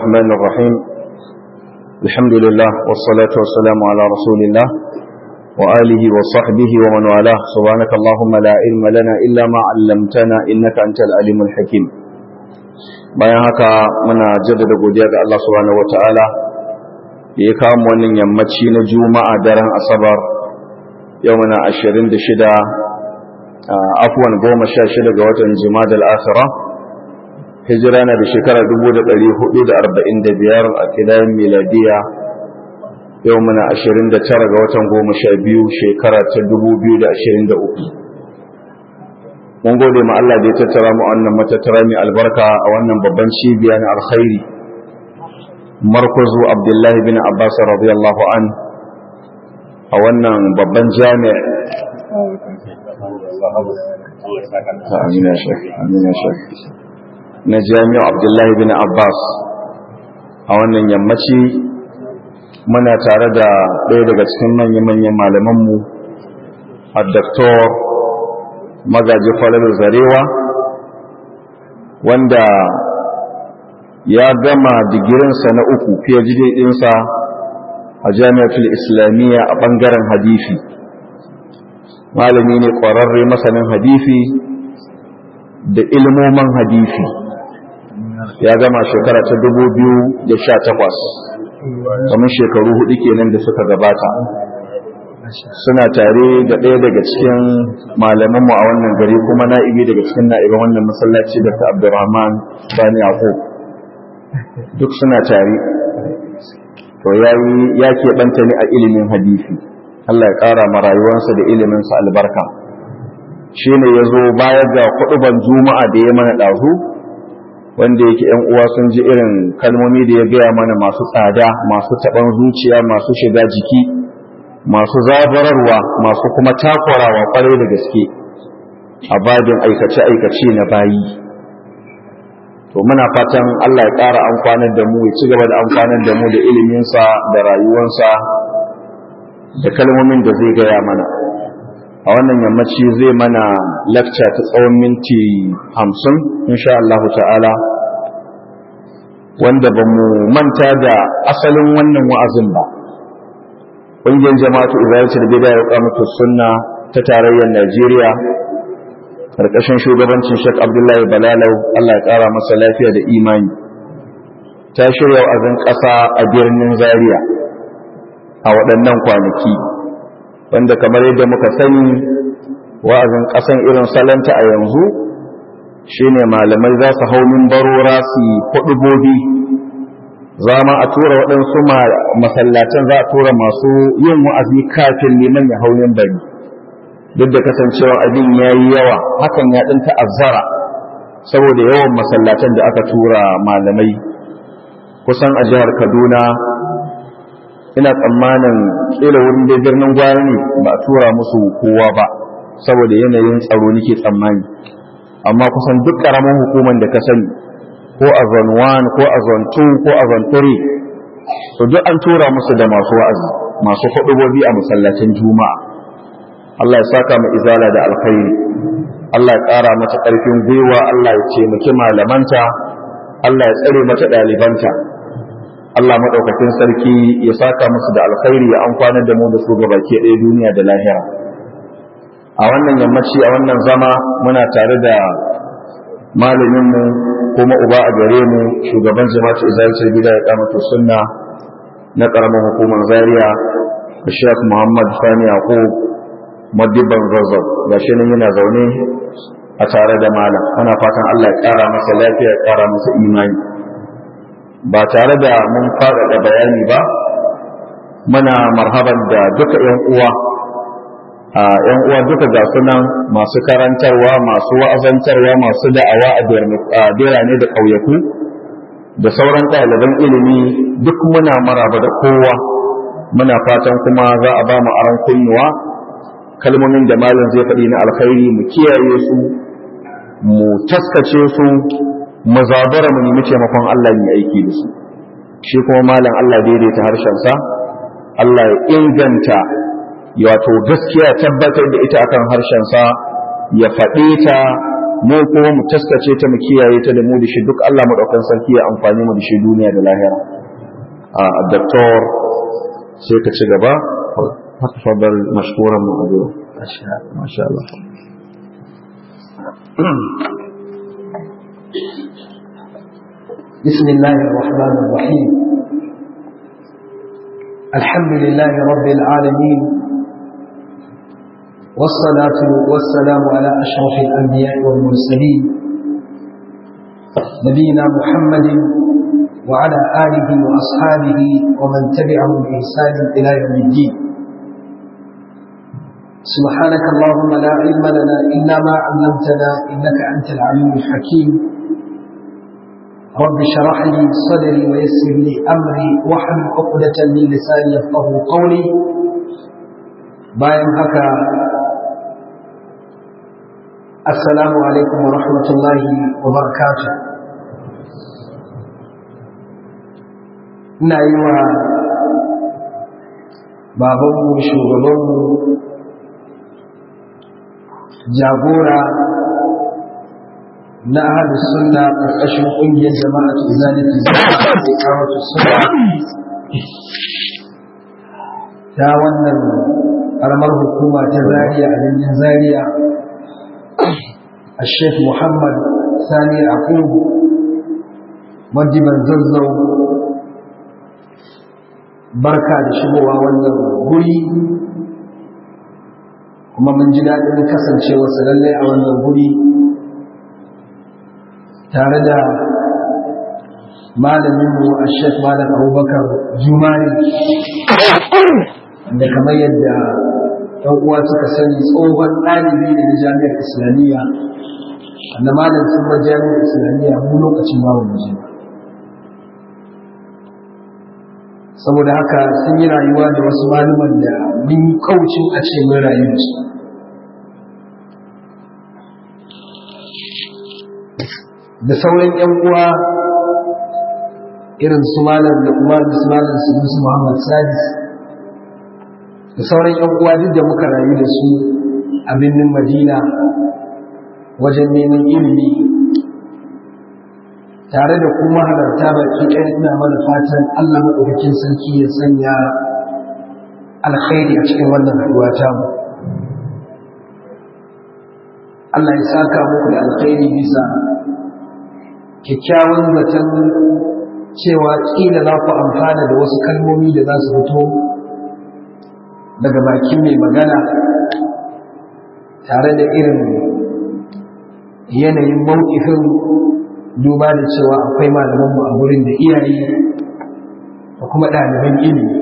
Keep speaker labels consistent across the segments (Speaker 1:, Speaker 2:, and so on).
Speaker 1: الرحمن الرحيم الحمد لله والصلاة والسلام على رسول الله وآله وصحبه ومن والاه سبحانك اللهم لا علم لنا إلا ما علمتنا إنك أنت العليم الحكيم bayan haka muna jaddada godiya ga Allah subhanahu wataala da ya kawo wannan yammaci na juma'a daren asabar yau muna 26 afwan 16 ga watan jimadal akhirah hijira na da shekara 1445 a kidayen miladiya yau muna 29 ga watan 12 shekara ta 2023 mun gode ma Allah da ya tattara mu wannan matattara mai albarka a wannan babban cibiya na alkhairi markazu abdullahi bin abbas radiyallahu an a wannan babban jami'a na jami'a abdullahi bin abbas a wannan yammaci muna tare da ɗaya daga cikin manya-manyan malamanmu a doktor magaji falalu zarewa wanda ya gama digirinsa na uku phd ɗinsa a jami'atul islamiyya a ɓangaren hadifi malami ne ƙwararre masanin hadifi da ilmomin hadifi ya gama shekara ta takwas, kamar shekaru hudu kenan da suka gabata suna tare da ɗaya daga cikin malamanmu a wannan gari kuma na'ibi daga cikin na'iban wannan masallaci da ta abdurrahman bani yaqub duk suna tare to ya keɓanta ni a ilimin hadisi Allah ya ƙara ma rayuwarsa da iliminsa albarka shi ne ya zo bayar da kuɗuban juma'a da ya mana ɗazu wanda yake ‘yan uwa sun ji irin kalmomi da ya gaya mana masu tsada masu taɓan zuciya masu shiga jiki masu zabararwa masu kuma takurawa kwarai da gaske a babin aikace-aikace na bayi to muna fatan Allah ya ƙara amfanar da mu ya ci gaba da amfanar da mu da iliminsa da rayuwansa da kalmomin da zai gaya mana a wannan yammaci zai mana lakca ta tsawon minti hamsin insha Allah ta'ala wanda ba mu manta da asalin wannan wa'azin ba ƙungiyar jama'atu izalatul bid'a ya kamata sunna ta tarayyar Najeriya karkashin shugabancin Sheikh Abdullahi Balalau Allah ya kara masa lafiya da imani ta shirya wa'azin ƙasa a birnin Zaria a waɗannan kwanaki wanda kamar yadda muka sani wa'azin ƙasan irin salanta a yanzu shine malamai za su hau barora su yi kuɗubobi za ma a tura waɗansu masallatan za a tura masu yin wa'azi kafin neman ya haunin bari duk da kasancewa abin ya yi yawa hakan ya ɗin ta'azzara saboda yawan masallatan da aka tura malamai kusan a jihar kaduna ina tsammanin ƙila wurin da birnin gwari ne ba a tura musu kowa ba saboda yanayin tsaro nake tsammani amma kusan duk ƙaramin hukumar da ka sani ko a zone 1 ko a zone 2 ko a zone 3 to duk an tura musu da masu wa'azi masu hudubobi a masallacin juma'a Allah ya saka mu izala da alkhairi Allah ya ƙara mata ƙarfin gwiwa Allah ya taimaki malamanta Allah ya tsare mata ɗalibanta Allah maɗaukakin sarki ya saka musu da alkhairi ya amfana da mu da su gabaki ɗaya duniya da lahira a wannan yammaci a wannan zama muna tare da malaminmu kuma uba a gare mu shugaban jama'atu izalatul bid'a ya kamata sunna na karamin hukumar zaria Sheikh Muhammad Sani Yaqub madibban zazzau gashi nan yana zaune a tare da malam ana fatan Allah ya kara masa lafiya ya kara masa imani ba tare da mun faɗaɗa bayani ba muna marhaban da duka ƴan uwa a ƴan uwa duka ga sunan masu karantarwa masu wa'azantarwa masu da'awa a birane da ƙauyaku da sauran ɗaliban ilimi duk muna maraba da kowa muna fatan kuma za a ba mu aron kunnuwa kalmomin da malam zai faɗi na alkhairi mu kiyaye su mu taskace su mu zabara mu nemi taimakon Allah mu aiki da su shi kuma malam Allah daidaita harshensa Allah ya inganta wato gaskiya tabbatar da ita akan harshensa ya faɗe ta mu kuma mu taskace ta mu kiyaye ta da mu da shi duk Allah madaukan sarki ya amfani mu da shi duniya da lahira a doktor sai ka ci gaba fatafadal mashkuran mu a zuwa masha Allah
Speaker 2: بسم الله الرحمن الرحيم الحمد لله رب العالمين والصلاة والسلام على أشرف الأنبياء والمرسلين نبينا محمد وعلى آله وأصحابه ومن تبعهم بإحسان إلى يوم الدين سبحانك اللهم لا علم لنا إلا ما علمتنا إنك أنت العليم الحكيم رب اشرح لي صدري ويسر لي أمري واحلل عقدة من لساني يفقه قولي باين هكا السلام عليكم ورحمة الله وبركاته ina yi wa babanmu shugabanmu jagora na ahadu sunna ƙarƙashin ƙungiyar jama'a ta zalimi da kamata sunna ta wannan ƙaramar hukuma ta zariya a birnin zariya a sheikh muhammad sani akubu madiban zazzau barka da shigowa wannan guri kuma mun ji daɗin kasancewa su lallai a wannan guri tare da malaminmu a shek malam abubakar jumari da kamar yadda ɗan uwa suka sani tsohon ɗalibi ne na jami'ar islamiyya wanda malam sun ba jami'ar islamiyya mu lokacin babu mu saboda haka sun yi rayuwa da wasu malaman da mun kaucin a ce mun rayu da su da sauran yan uwa irin su malam da kuma da su malam su su Muhammad Sadis da sauran yan uwa duk da muka rayu da su a birnin Madina wajen neman ilimi tare da kuma halarta baki ɗaya ina mana fatan Allah maɗaukakin sarki ya sanya alkhairi a cikin wannan haɗuwa tamu. Allah ya saka muku da alkhairi bisa kyakkyawan zaton cewa ƙila za ku amfana da wasu kalmomi da za su fito daga bakin mai magana tare da irin yanayin mawkifin duba da cewa akwai malamanmu a gurin da iyaye da kuma ɗaliban ilimi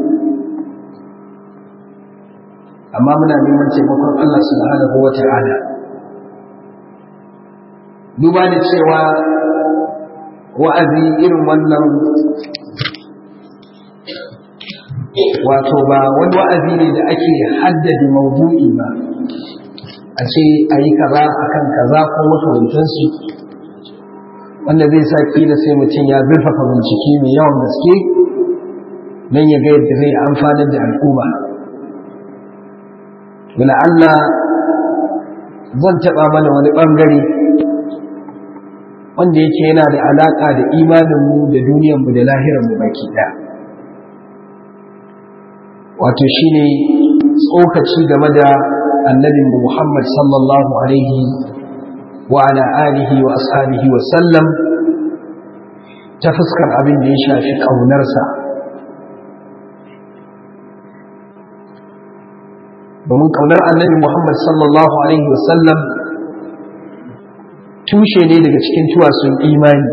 Speaker 2: amma muna neman taimakon Allah subhanahu wa ta'ala duba da cewa wa'azi irin wannan wato ba wani wa'azi ne da ake haddade maudu'i ba a ce a yi kaza a kan kaza ko makamantansu wanda zai sa kila sai mutum ya zurfafa bincike mai yawan gaske don ya ga yadda zai amfanar da al'umma wala Allah zan taɓa mana wani ɓangare wanda yake yana da alaƙa da imaninmu da duniyarmu da lahiranmu baki ɗaya wato shine tsokaci game da annabinmu Muhammad sallallahu alaihi wa ala alihi wa ashabihi wa sallam ta fuskar abin da ya shafi ƙaunarsa domin ƙaunar annabi Muhammad sallallahu alaihi wa sallam tushe ne daga cikin tuwasun imani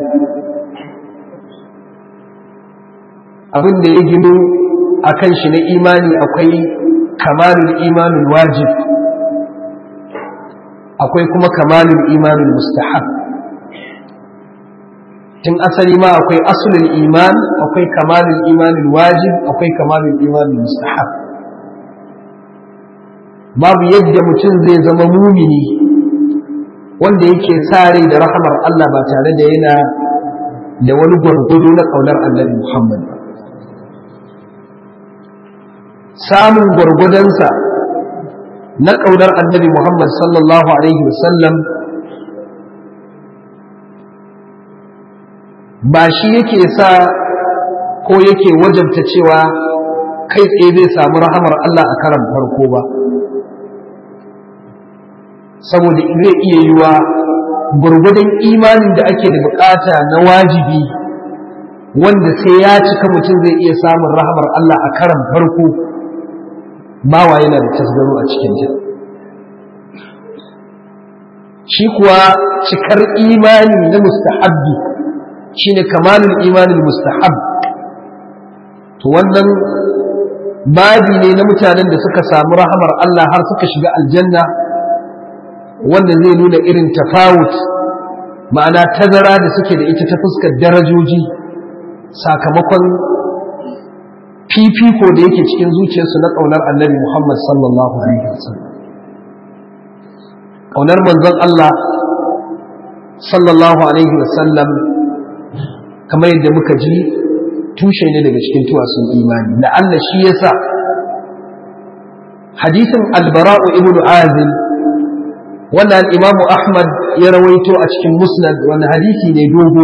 Speaker 2: abin da ya gino a kan shi na imani akwai kamalul imanin wajib akwai kuma kamalul imanin mustahab tun asali ma akwai asulul iman akwai kamalul imanin wajib akwai kamalul imanin mustahab babu yadda mutum zai zama mumini wanda yake sare da rahamar Allah ba tare da yana da wani gwargwado na ƙaunar annabi Muhammad ba samun gwargwadonsa na ƙaunar annabi Muhammad sallallahu Alaihi wasallam ba shi yake sa ko yake wajabta cewa kai tsaye zai samu rahamar Allah a karan farko ba saboda zai iya yiwa gwargwadon imanin da ake da bukata na wajibi wanda sai ya cika mutum zai iya samun rahamar Allah a karan farko bawa yana da tasgaro a cikin ta shi kuwa cikar imani na mustahabbi shine kamalul imanin mustahab to wannan babi ne na mutanen da suka samu rahamar Allah har suka shiga aljanna wanda zai nuna irin tafawut ma'ana tazara da suke da ita ta fuskar darajoji sakamakon fifiko da yake cikin zuciyarsu na ƙaunar annabi Muhammad sallallahu alaihi wasallam ƙaunar manzon Allah sallallahu alaihi wasallam kamar yadda muka ji tushe ne daga cikin tuwasun imani la'alla shi yasa hadisin albara'u ibn azim wanda al-imamu ahmad ya rawaito a cikin musnad wanda hadisi ne dogo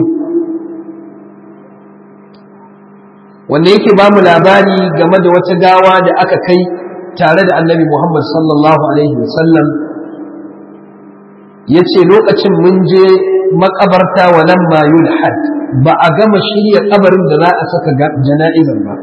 Speaker 2: wanda yake ba mu labari game da wata gawa da aka kai tare da annabi muhammad sallallahu alaihi wasallam ya ce lokacin mun je makabarta wa nan ma yulhad ba a gama shirya kabarin da za a saka jana'izar ba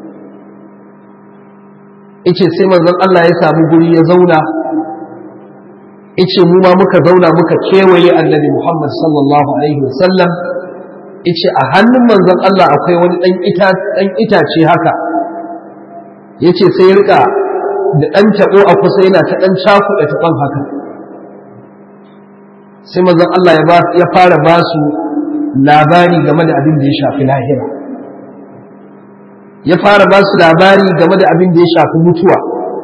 Speaker 2: ice sai manzon Allah ya samu guri ya zauna ice mu ma muka zauna muka kewaye annabi Muhammad sallallahu alaihi wasallam ice a hannun manzon Allah akwai wani dan ita dan itace haka yace sai rika da dan tabo a kusa yana ta dan cakuɗa taban haka sai manzon Allah ya fara ba su labari game da abin da ya shafi lahira ya fara ba su labari game da abin da ya shafi mutuwa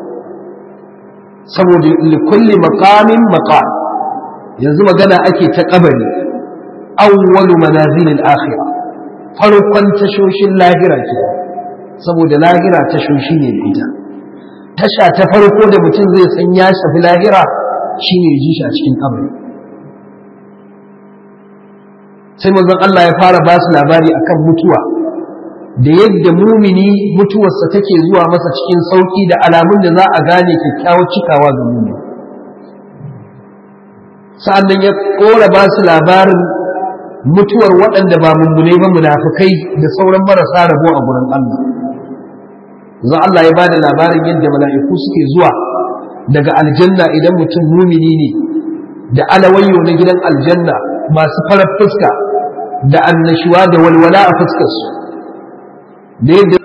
Speaker 2: saboda likulli maqamin maqam yanzu magana ake ta kabari awwalu manazilil akhirah farkon tashoshin lahira ke saboda lahira tashoshi ne da ita tasha ta farko da mutum zai san ya shafi lahira shine ji shi a cikin kabari sai manzon Allah ya fara ba su labari akan mutuwa da yadda mumini mutuwarsa take zuwa masa cikin sauki da alamun da za a gane kyakkyawar cikawa ga mumini sa'annan ya kora ba su labarin mutuwar waɗanda ba mummune ba munafukai da sauran marasa rabo a gurin Allah za Allah ya ba da labarin yadda mala'iku suke zuwa daga aljanna idan mutum mumini ne da alawayyo na gidan aljanna masu farar fuska da annashuwa da walwala a fuskarsu da yadda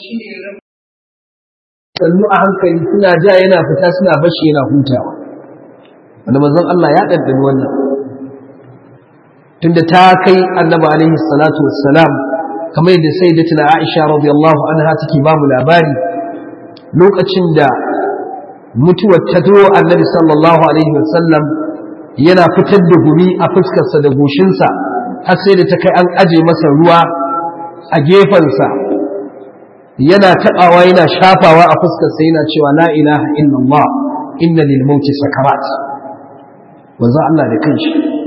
Speaker 2: sannu a hankali suna ja yana fita suna bashi yana hutawa wanda manzon Allah ya ɗanɗani wannan tunda ta kai annabi alaihi salatu wassalam kamar yadda sai da tuna Aisha radiyallahu anha take ba mu labari lokacin da mutuwar ta zo annabi sallallahu alaihi wasallam yana fitar da gumi a fuskarsa da goshinsa har sai da ta kai an aje masa ruwa a gefensa yana taɓawa yana shafawa a fuskarsa yana cewa la ilaha illallah inna lil mauti sakarat wanzu Allah da kanshi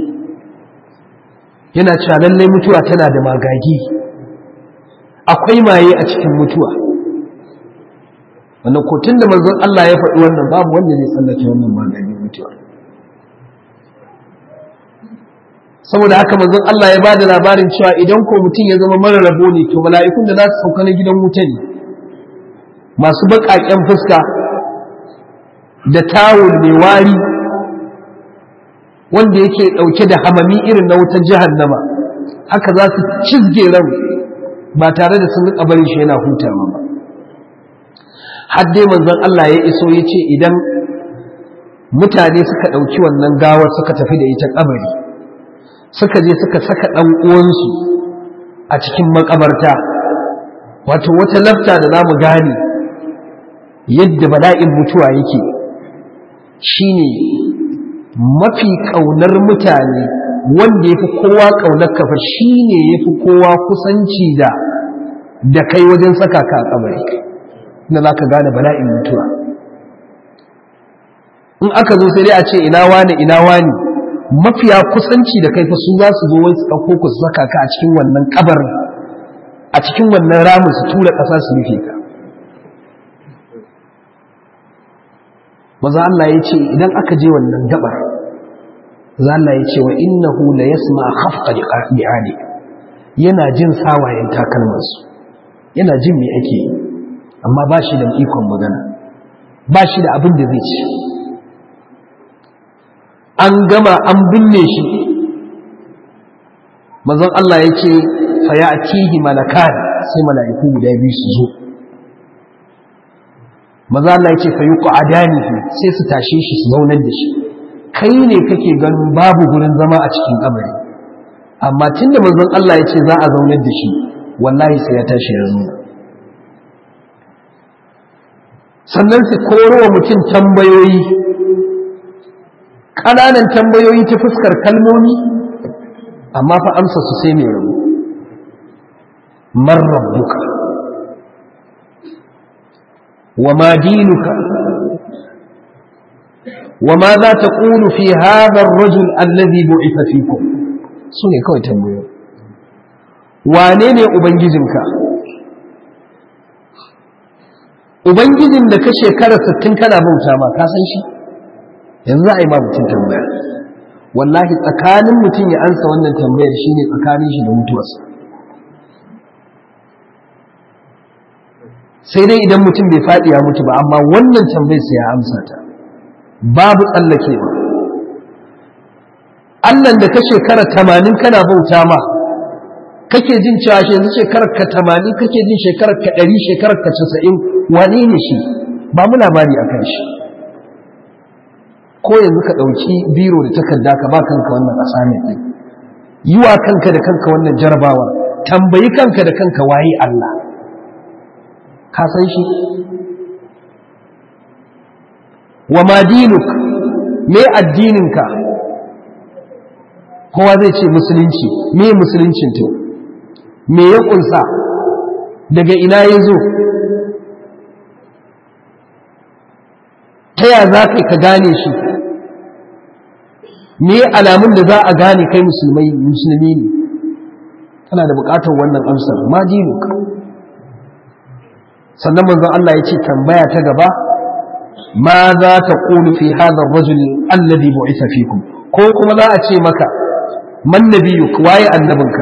Speaker 2: yana cewa lallai mutuwa tana da magagi akwai maye a cikin mutuwa wannan ko tun da manzon Allah ya faɗi wannan babu wanda zai tsallake wannan magagi mutuwa saboda haka manzon Allah ya bada labarin cewa idan ko mutum ya zama mara rabo ne to mala'ikun da za su sauka na gidan wuta ne masu baƙaƙen fuska da tawul mai wari wanda yake ɗauke da hamami irin na wutar jahannama haka za su cizge ran ba tare da sun riƙa barin shi yana hutawa ba har dai manzon Allah ya iso ya ce idan mutane suka ɗauki wannan gawar suka tafi da ita kabari suka je suka saka ɗan uwansu a cikin makabarta wato wata lafta da za mu gane yadda bala'in mutuwa yake shine mafi ƙaunar mutane wanda ya fi kowa ƙaunar kafa shi ne ya fi kowa kusanci da da kai wajen saka ka a kabari na za ka gane bala'in mutuwa in aka zo sai dai a ce ina wani ina wani mafiya kusanci da kai fa su za su zo wai su ɗauko ku su saka ka a cikin wannan kabar a cikin wannan ramin su tura ƙasa su rufe ka maza Allah ya ce idan aka je wannan gabar za Allah ya ce wa innahu la yasma khafqa li'ali yana jin sawayen takalmansu yana jin me ake yi amma ba shi da ikon magana ba shi da abin da zai ci an gama an binne shi mazan Allah ya ce faya a tihi malakan sai mala'iku guda biyu su zo maza Allah ya ce fa yi ƙa'adanihi sai su tashe shi su zaunar da shi kai ne kake ganin babu gurin zama a cikin kabari amma tun da manzon Allah ya ce za a zaunar da shi wallahi sai ya tashi ya zo sannan su koro wa mutum tambayoyi ƙananan tambayoyi ta fuskar kalmomi amma fa amsa su sai mai rabu man rabbuka wa ma dinuka wa ma za ta ƙulu fi hadar rajul allazi bu'itha fikum su ne kawai tambayoyi wane ne ubangijinka ubangijin da ka shekara 60 kana bauta ma ka san shi yanzu za a yi ma mutum tambaya wallahi tsakanin mutum ya ansa wannan tambayar shine tsakanin shi da mutuwarsa sai dai idan mutum bai faɗi ya mutu ba amma wannan tambayar sai ya amsa ta babu tsallakewa Allahn da ka shekara tamanin kana bauta ma kake jin cewa shi yanzu shekarar ka tamanin kake jin shekarar ka ɗari shekarar ka casa'in wane ne shi ba mu labari a kan shi ko yanzu ka ɗauki biro da takarda ka ba kanka wannan assignment ɗin yi wa kanka da kanka wannan jarabawar tambayi kanka da kanka waye Allah ka san shi wa ma dinuk me addininka kowa zai ce musulunci me musuluncin to me ya kunsa daga ina ya zo ta ya za ka gane shi me alamun da za a gane kai musulmai musulmi ne kana da bukatar wannan amsar ma dinuk sannan manzon Allah ya ce tambaya ta gaba ma za ta ƙulu fi hadar rajul alladhi bu'itha fikum ko kuma za a ce maka man nabiyuk waye annabinka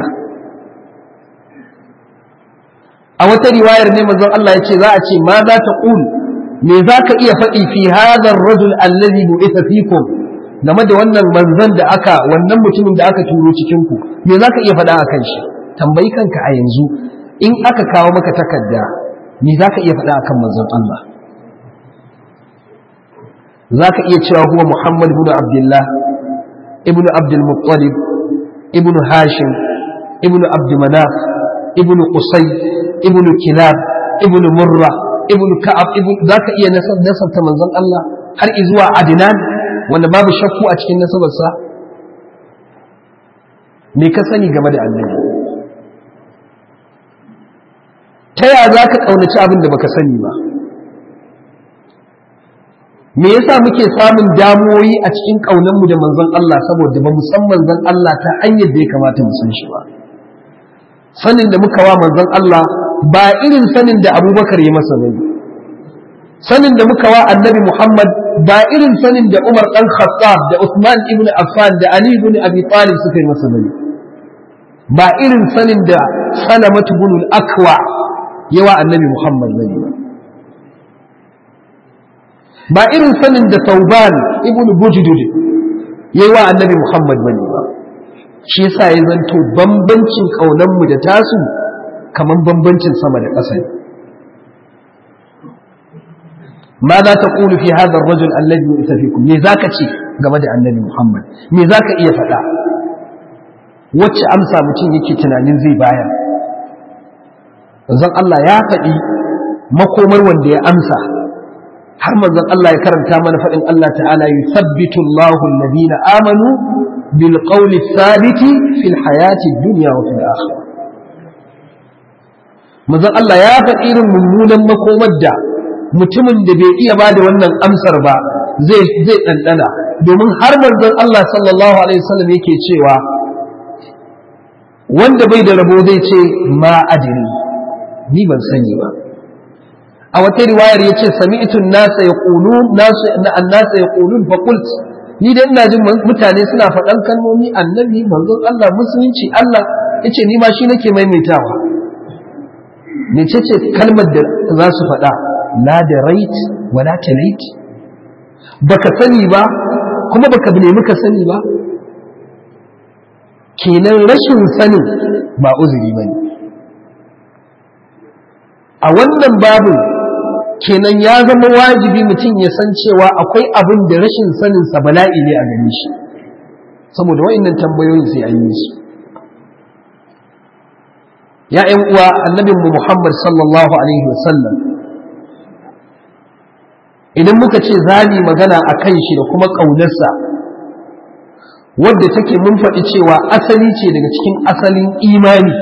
Speaker 2: a wata riwayar ne manzon Allah ya ce za a ce ma za ta ƙulu me za ka iya faɗi fi hadar rajul alladhi bu'itha fikum game da wannan manzon da aka wannan mutumin da aka turo cikin ku me za ka iya faɗa akan shi tambayi kanka a yanzu in aka kawo maka takarda me za ka iya faɗa akan manzon Allah za ka iya cewa huwa Muhammad ibn Abdullah ibn Abdul Muttalib ibn Hashim ibn Abd Manaf ibn Qusay ibn Kilab ibn Murra ibn Ka'ab ibn za ka iya nasabta manzon Allah har zuwa Adnan wanda babu shakku a cikin nasabarsa me ka sani game da annabi ta ya za ka ƙaunaci abin da baka sani ba me yasa muke samun damuwoyi a cikin ƙaunanmu da manzon Allah saboda ba san manzon Allah ta hanyar da ya kamata mu san shi ba sanin da muka wa manzon Allah ba irin sanin da Abubakar ya masa bane sanin da muka wa Annabi Muhammad ba irin sanin da Umar dan Khattab da Uthman ibn Affan da Ali ibn Abi Talib suka yi masa bane ba irin sanin da Salamatu ibn al-Akwa yawa Annabi Muhammad bane ba ba irin sanin da Tauban ibn Bujdud yayi wa Annabi Muhammad bane ba shi yasa ya zanto bambancin kaunan mu da tasu kaman bambancin sama da ƙasa ma za ta ƙulu fi hadha ar-rajul alladhi yu'ta fikum me zaka ce game da Annabi Muhammad me zaka iya faɗa wacce amsa mutum yake tunanin zai bayar manzon Allah ya faɗi makomar wanda ya amsa har manzon Allah ya karanta mana faɗin Allah ta'ala yuthabbitu Allahu alladhina amanu bil qawli thabiti fil hayati dunya wa fil akhirah manzon Allah ya faɗi irin mummunan makomar da mutumin da bai iya bada wannan amsar ba zai zai ɗanɗana domin har manzon Allah sallallahu alaihi wasallam yake cewa wanda bai da rabo zai ce ma adiri ni ban sani ba a wata riwayar ya ce sami'tu nasa yaqulun nasu annasa yaqulun fa qult ni da ina jin mutane suna faɗan kalmomi annabi manzon Allah musulunci Allah yace ni ma shi nake maimaitawa mecece kalmar da za su faɗa la da rait wala talait baka sani ba kuma baka nemi ka sani ba kenan rashin sanin ba uzuri ba ne a wannan babu kenan ya zama wajibi mutum ya san cewa akwai abin da rashin saninsa bala'i ne a gare shi saboda wa'annan tambayoyin sai an yi su ya ‘yan uwa annabinmu Muhammad sallallahu Alaihi wasallam idan muka ce zani magana a kan shi da kuma ƙaunarsa wadda take mun faɗi cewa asali ce daga cikin asalin imani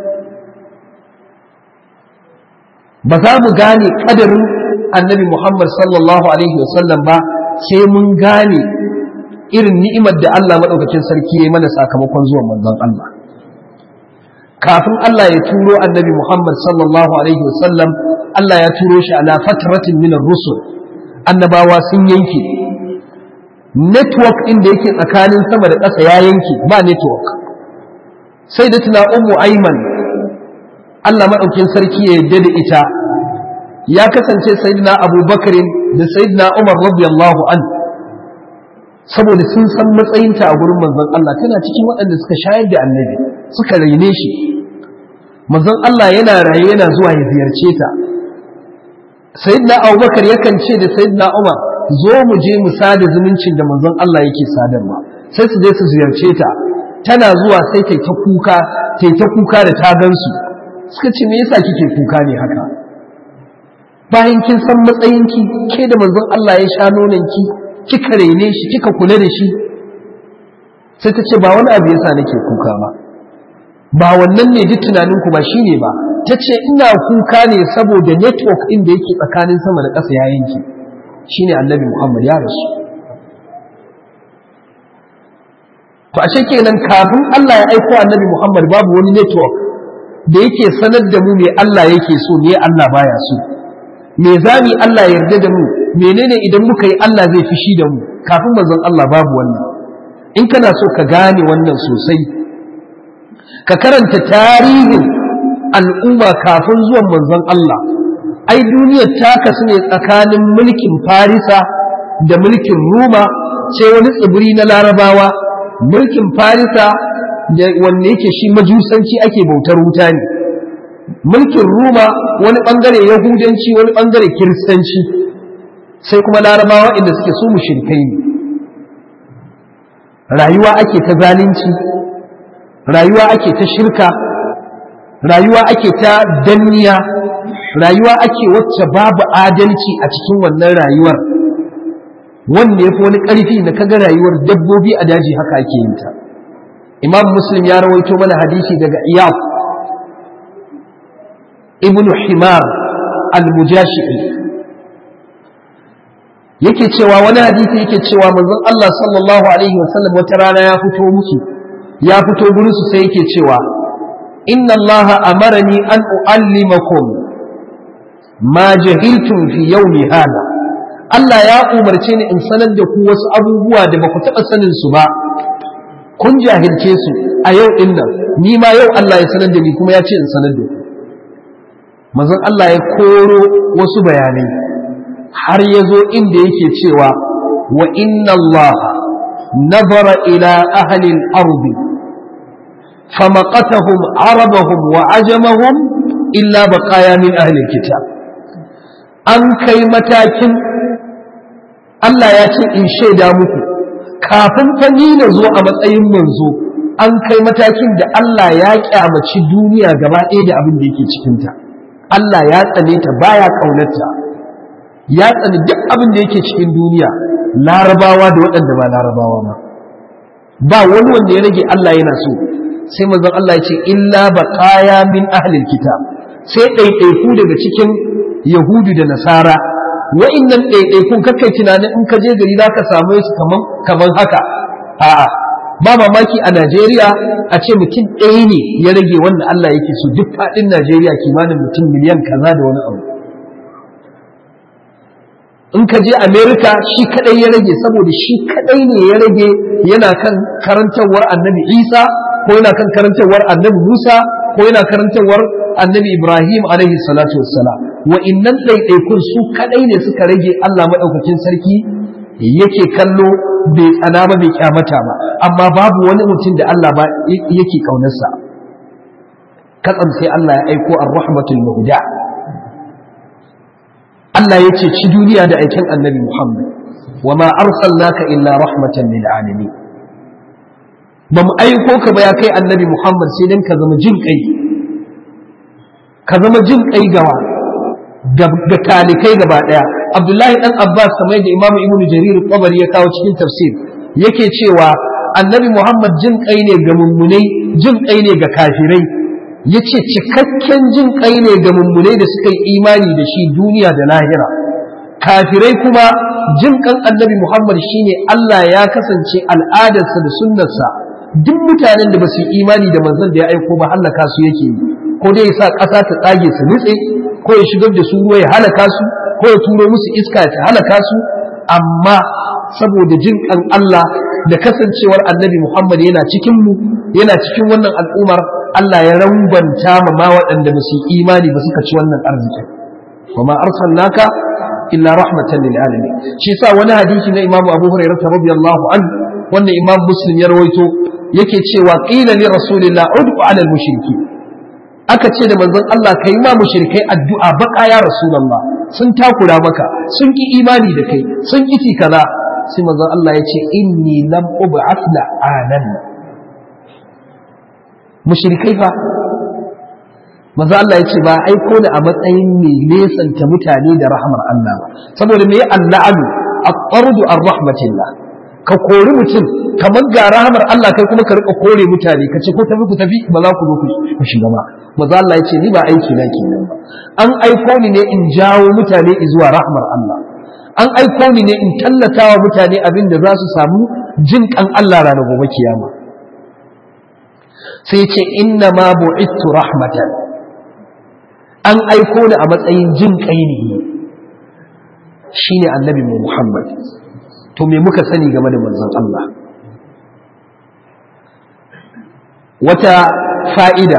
Speaker 2: ba za mu gane ƙadarin annabi Muhammad sallallahu Alaihi wasallam ba sai mun gane irin ni'imar da Allah maɗaukacin sarki ya yi mana sakamakon zuwan manzon Allah. kafin Allah ya turo annabi Muhammad sallallahu alaihi wasallam Allah ya turo shi ala fatratin min rusul annabawa sun yanke network ɗin da yake tsakanin sama da ƙasa ya yanke ba network sai da tuna ummu aiman Allah maɗaukin sarki ya yadda da ita ya kasance sayyidina abubakar da sayyidina umar radiyallahu an saboda sun san matsayinta a gurin manzon Allah tana cikin waɗanda suka shayar da annabi suka raine shi manzon Allah yana raye yana zuwa ya ziyarce ta sayyidina Abubakar yakan ce da sayyidina Umar zo mu je mu sada zumuncin da manzon Allah yake sadarwa sai su je su ziyarce ta tana zuwa sai ta ta kuka ta ta kuka da ta gansu suka ce me yasa kike kuka ne haka bayan kin san matsayinki ke da manzon Allah ya sha nonanki kika raine shi kika kula da shi sai ta ce ba wani abu yasa nake kuka ba ba wannan ne duk tunaninku ba shi ne ba ta ce ina kuka ne saboda network ɗin da yake tsakanin sama da ƙasa ya yanke shi ne annabi muhammad ya rasu to ashe kenan kafin allah ya aiko annabi muhammad babu wani network da yake sanar da mu me allah yake so me allah baya so me zami allah yarda da mu menene idan muka yi allah zai fishi da mu kafin manzon allah babu wannan in kana so ka gane wannan sosai ka karanta tarihin al'umma kafin zuwan manzon Allah ai duniyar ta kasu ne tsakanin mulkin farisa da mulkin ruma sai wani tsibiri na larabawa mulkin farisa da wanne yake shi majusanci ake bautar wuta ne mulkin ruma wani bangare yahudanci wani bangare kiristanci sai kuma larabawa inda suke su mushrikai ne rayuwa ake ta zalunci rayuwa ake ta shirka rayuwa ake ta danniya rayuwa ake wacce babu adalci a cikin wannan rayuwar wanda ya fi wani ƙarfi na kaga rayuwar dabbobi a daji haka ake yin ta imam muslim ya rawaito mana hadisi daga iyaf ibn himar al-mujashi'i yake cewa wani hadisi yake cewa manzon Allah sallallahu alaihi wasallam wata rana ya fito musu ya fito gurin su sai yake cewa inna Allah amarani an uallimakum ma jahiltum fi yawmi hada Allah ya umarce ni in sanar da ku wasu abubuwa da ba ku taɓa sanin su ba kun jahilce su a yau din nan ni ma yau Allah ya sanar da ni kuma ya ce in sanar da ku manzon Allah ya koro wasu bayanai har ya zo inda yake cewa wa inna Allah nazara ila ahli al-ardi famaqatahum arabahum wa ajamahum illa baqaya min ahli al-kitab an kai matakin Allah ya ce in shaida muku kafin fa ni na zo a matsayin manzo an kai matakin da Allah ya kyamaci duniya gaba ɗaya da abin da yake cikinta Allah ya tsane ta baya ƙaunarta ya tsani duk abin da yake cikin duniya larabawa da waɗanda ba larabawa ba ba wani wanda ya rage Allah yana so sai manzon Allah ya ce illa baqaya min ahlil kitab sai ɗaiɗaiku daga cikin yahudu da nasara wa'innan ɗaiɗaikun kakai tunanin in ka je gari za ka samu su kaman kaman haka a'a ba mamaki a Najeriya a ce mutum ɗaya ne ya rage wanda Allah yake so duk faɗin Najeriya kimanin mutum miliyan kaza da wani abu in ka je Amerika shi kadai ya rage saboda shi kadai ne ya rage yana kan karantarwar annabi Isa ko yana kan karantarwar annabi Musa ko yana karantarwar annabi Ibrahim alaihi salatu wassalam wa innan ɗaiɗaikun su kadai ne suka rage Allah maɗaukakin sarki yake kallo bai tsana ba bai kyamata ba amma babu wani mutum da Allah ba yake kaunarsa katsam sai Allah ya aiko ar-rahmatul muhda Allah ya ce ci duniya da aikin annabi Muhammad wa ma arsalnaka illa rahmatan lil alamin ba mu aiko ka ba ya kai annabi Muhammad sai dan ka zama jin kai ka zama jin kai gawa ga talikai gaba daya Abdullahi dan Abbas kamar da Imam Ibn Jarir Tabari ya kawo cikin tafsir yake cewa annabi Muhammad jin kai ne ga mummunai jin kai ne ga kafirai ya ce cikakken jin kai ne ga mummunai da suka yi imani da shi duniya da lahira kafirai kuma jin kan annabi muhammad shine allah ya kasance al'adarsa da sunnarsa duk mutanen da ba su yi imani da manzon da ya aiko ba hallaka su yake yi ko dai ya sa ƙasa ta tsage su nutse ko ya shigar da su ruwa ya halaka su ko ya turo musu iska ta halaka su amma saboda jin kan allah da kasancewar annabi muhammad yana cikin mu yana cikin wannan al'ummar Allah ya rambanta ma ma waɗanda ba su imani ba suka ci wannan arziki wa ma arsalnaka illa rahmatan lil alamin shi yasa wani hadisi na Imam Abu Hurairah radiyallahu anhu wanda Imam Muslim ya rawaito yake cewa qila li rasulillah ud'u ala al mushriki aka ce da manzon Allah kai ma mushrikai addu'a baka ya rasulullah sun takura maka sun ki imani da kai sun ki kaza sai manzon Allah ya ce inni lam ub'ath la'anan mushrikai fa manzo Allah ya ce ba aiko da a matsayin mai nesanta mutane da rahmar Allah ba saboda me Allahu aqardu ar-rahmatillah ka kori mutum kamar ga rahmar Allah kai kuma ka rika kore mutane ka ce ko tafi ku tafi ba za ku zo ku shiga ba manzo Allah ya ce ni ba aiki na kenan ba an aiko ni ne in jawo mutane zuwa rahmar Allah an aiko ni ne in tallata wa mutane abin da za su samu jin kan Allah ranar gobe kiyama sai ce inna ma bu'ittu rahmatan an aiko ni a matsayin jin kai ne shine annabi mu Muhammad to me muka sani game da manzon Allah wata fa'ida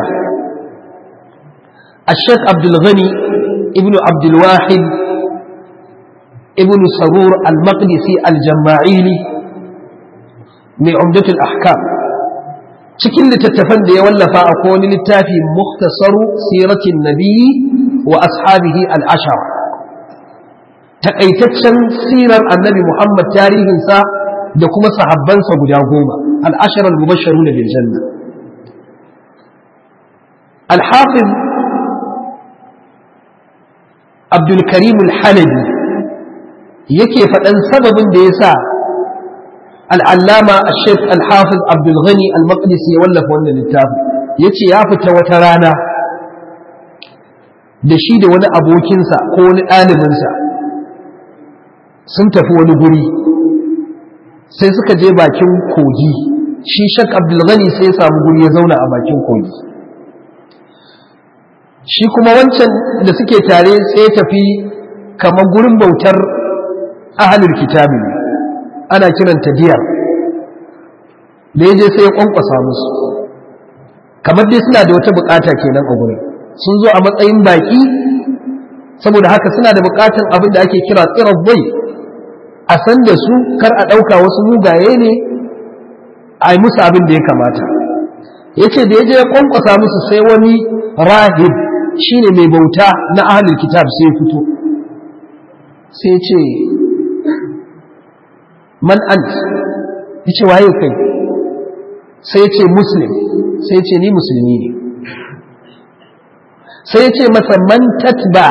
Speaker 2: الشيخ عبد الغني ابن عبد الواحد ابن سرور المقدسي الجماعيلي من عمدة الأحكام cikin littattafan da ya wallafa a wani littafi muktasaru siratin nabi wa ashabihi al'ashara takaitaccen sirar annabi muhammad tarihinsa da kuma sahabbansa guda goma al'ashara al-mubasharu na biljanna al-hafiz abdulkarim al-halabi yake faɗan sababin da ya sa al'allama a shek al-hafiz abdulghani al-maqdisi ya wallafa wannan littafi ya ce ya fita wata rana da shi da wani abokinsa ko wani ɗalibinsa sun tafi wani guri sai suka je bakin kogi shi shek abdulghani sai ya samu guri ya zauna a bakin kogi shi kuma wancan da suke tare sai ya tafi kamar gurin bautar ahalul kitabi ana kiranta diyar da ya je sai ya kwankwasa musu kamar dai suna da wata bukata kenan a gurin sun zo a matsayin baki saboda haka suna da bukatan abin da ake kira tsirar bai a san da su kar a ɗauka wasu mugaye ne a yi musu abin da ya kamata ya ce da ya je ya kwankwasa musu sai wani rahib shine mai bauta na ahalul kitab sai ya fito sai ya ce man ant ya ce waye kai sai ya ce muslim sai ya ce ni musulmi ne sai ya ce masa man tatba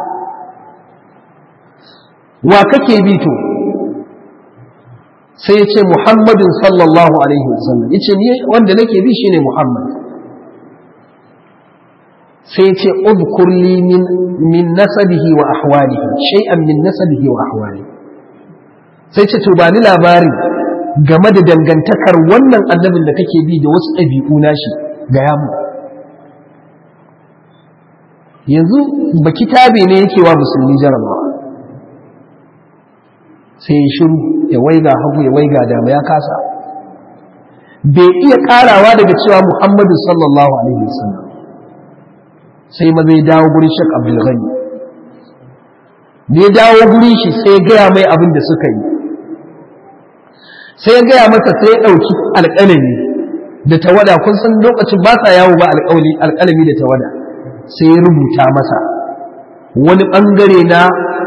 Speaker 2: wa kake bi to sai ya ce muhammadin sallallahu alaihi wasallam ya ce ni wanda nake bi shine muhammad sai ce udkur li min min nasabihi wa ahwalihi shay'an min nasabihi wa ahwalihi sai ce to ba ni labari game da dangantakar wannan annabin da kake bi da wasu ɗabi'u nashi ga yamu yanzu baki tabe ne yake wa musulmi jarabawa sai ya shiru ya waiga hagu ya waiga dama ya kasa bai iya karawa daga cewa muhammadu sallallahu alaihi wasallam sai ma zai dawo gurin shek abdulghani da ya dawo gurin shi sai ya gaya mai abin da suka yi sai ya gaya masa sai ya ɗauki alƙalami da tawada kun san lokacin ba sa yawo ba alƙalami da tawada sai ya rubuta masa wani ɓangare na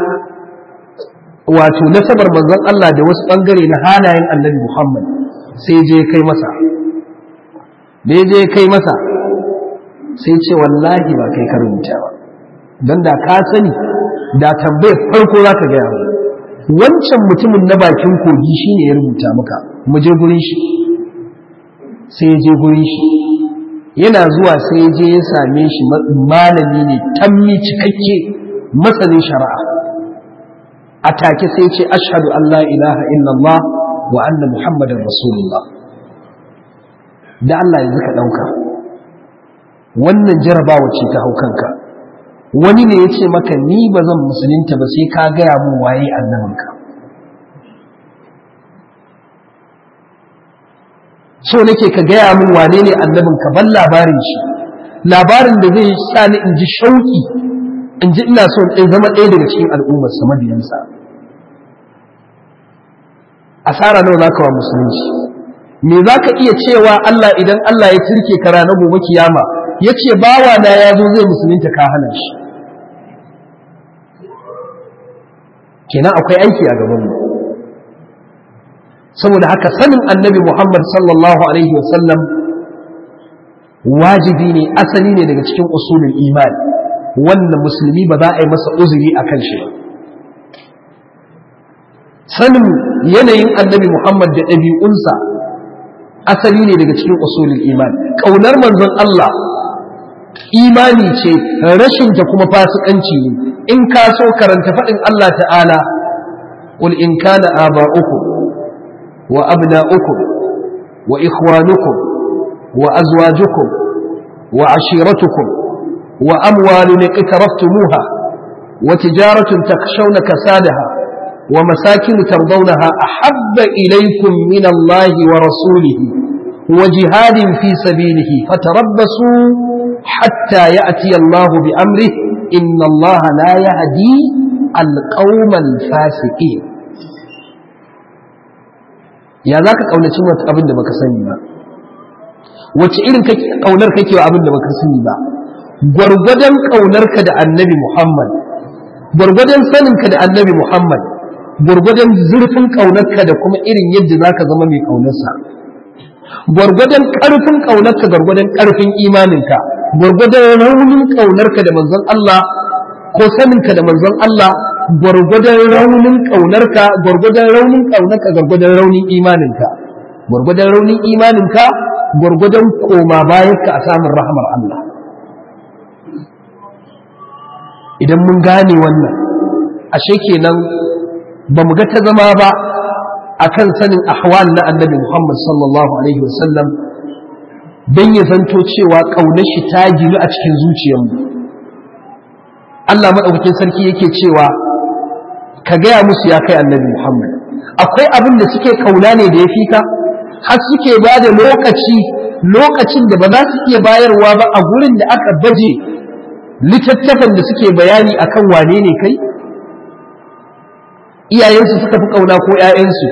Speaker 2: wato nasabar manzon Allah da wasu ɓangare na halayen annabi Muhammad sai je kai masa da ya je kai masa sai ce wallahi ba kai ka rubuta ba don da ka sani da tambayar farko za ka gaya mu wancan mutumin na bakin kogi shine ya rubuta maka mu je gurin shi sai ya je gurin shi yana zuwa sai ya je ya same shi malami ne tammi cikakke masanin shari'a a take sai ce ashhadu an la ilaha illallah wa anna muhammadar rasulullah da Allah yanzu ka ɗauka wannan jarabawa ce ta hau kanka wani ne ya ce maka ni ba zan musulunta ba sai ka gaya mun waye annabinka so nake ka gaya mun wane ne annabinka ban labarin shi labarin da zai sa ni in ji shauki in ji ina so in zama ɗaya daga cikin al'ummar sa mabiyansa asara nawa zaka wa musulunci me zaka iya cewa Allah idan Allah ya turke ka ranar gobe kiyama yace bawa na ya zo zai musulunta ka hana shi kenan akwai aiki a gaban mu saboda haka sanin annabi Muhammad sallallahu alaihi wasallam wajibi ne asali ne daga cikin usulul imani wannan musulmi ba za a yi masa uzuri a kan shi ba sanin yanayin annabi Muhammad da ɗabi'unsa asali ne daga cikin usulul imani ƙaunar manzon Allah imani ce rashinta kuma fasikanci ne in ka so karanta faɗin Allah ta'ala qul in kana aba'ukum wa abna'ukum wa ikhwanukum wa azwajukum wa ashiratukum wa amwalun iqtaraftumuha wa tijaratun takshawna kasadaha wa masakin tardawnaha ahabba ilaykum min Allah wa rasulihi wa jihadin fi sabilihi fatarabbasu hatta ya'ti Allah bi amrihi inna Allah la yahdi al-qawma al-fasiqin ya za ka ƙaunaci wata abin da baka sani ba wace irin ƙaunar kake wa abin da baka sani ba gwargwadon ƙaunarka da annabi muhammad gwargwadon saninka da annabi muhammad gwargwadon zurfin ƙaunarka da kuma irin yadda za ka zama mai ƙaunarsa gwargwadon ƙarfin ƙaunarka gwargwadon ƙarfin imaninka gwargwadon raunin ƙaunarka da manzon Allah ko saninka da manzon Allah gwargwadon raunin ƙaunarka gwargwadon raunin ƙaunarka gwargwadon raunin imaninka gwargwadon raunin imaninka gwargwadon koma bayanka a samun rahmar Allah idan mun gane wannan ashe kenan ba mu ga ta zama ba akan sanin ahwal na annabi Muhammad sallallahu alaihi wasallam don ya zanto cewa ƙaunar shi ta ginu a cikin zuciyarmu Allah maɗaukakin sarki yake cewa ka gaya musu ya kai annabi Muhammad akwai abin da suke kauna ne da ya fi ka har suke ba da lokaci lokacin da ba za su iya bayarwa ba a gurin da aka baje littattafan da suke bayani akan wane ne kai iyayensu suka fi kauna ko ‘ya'yansu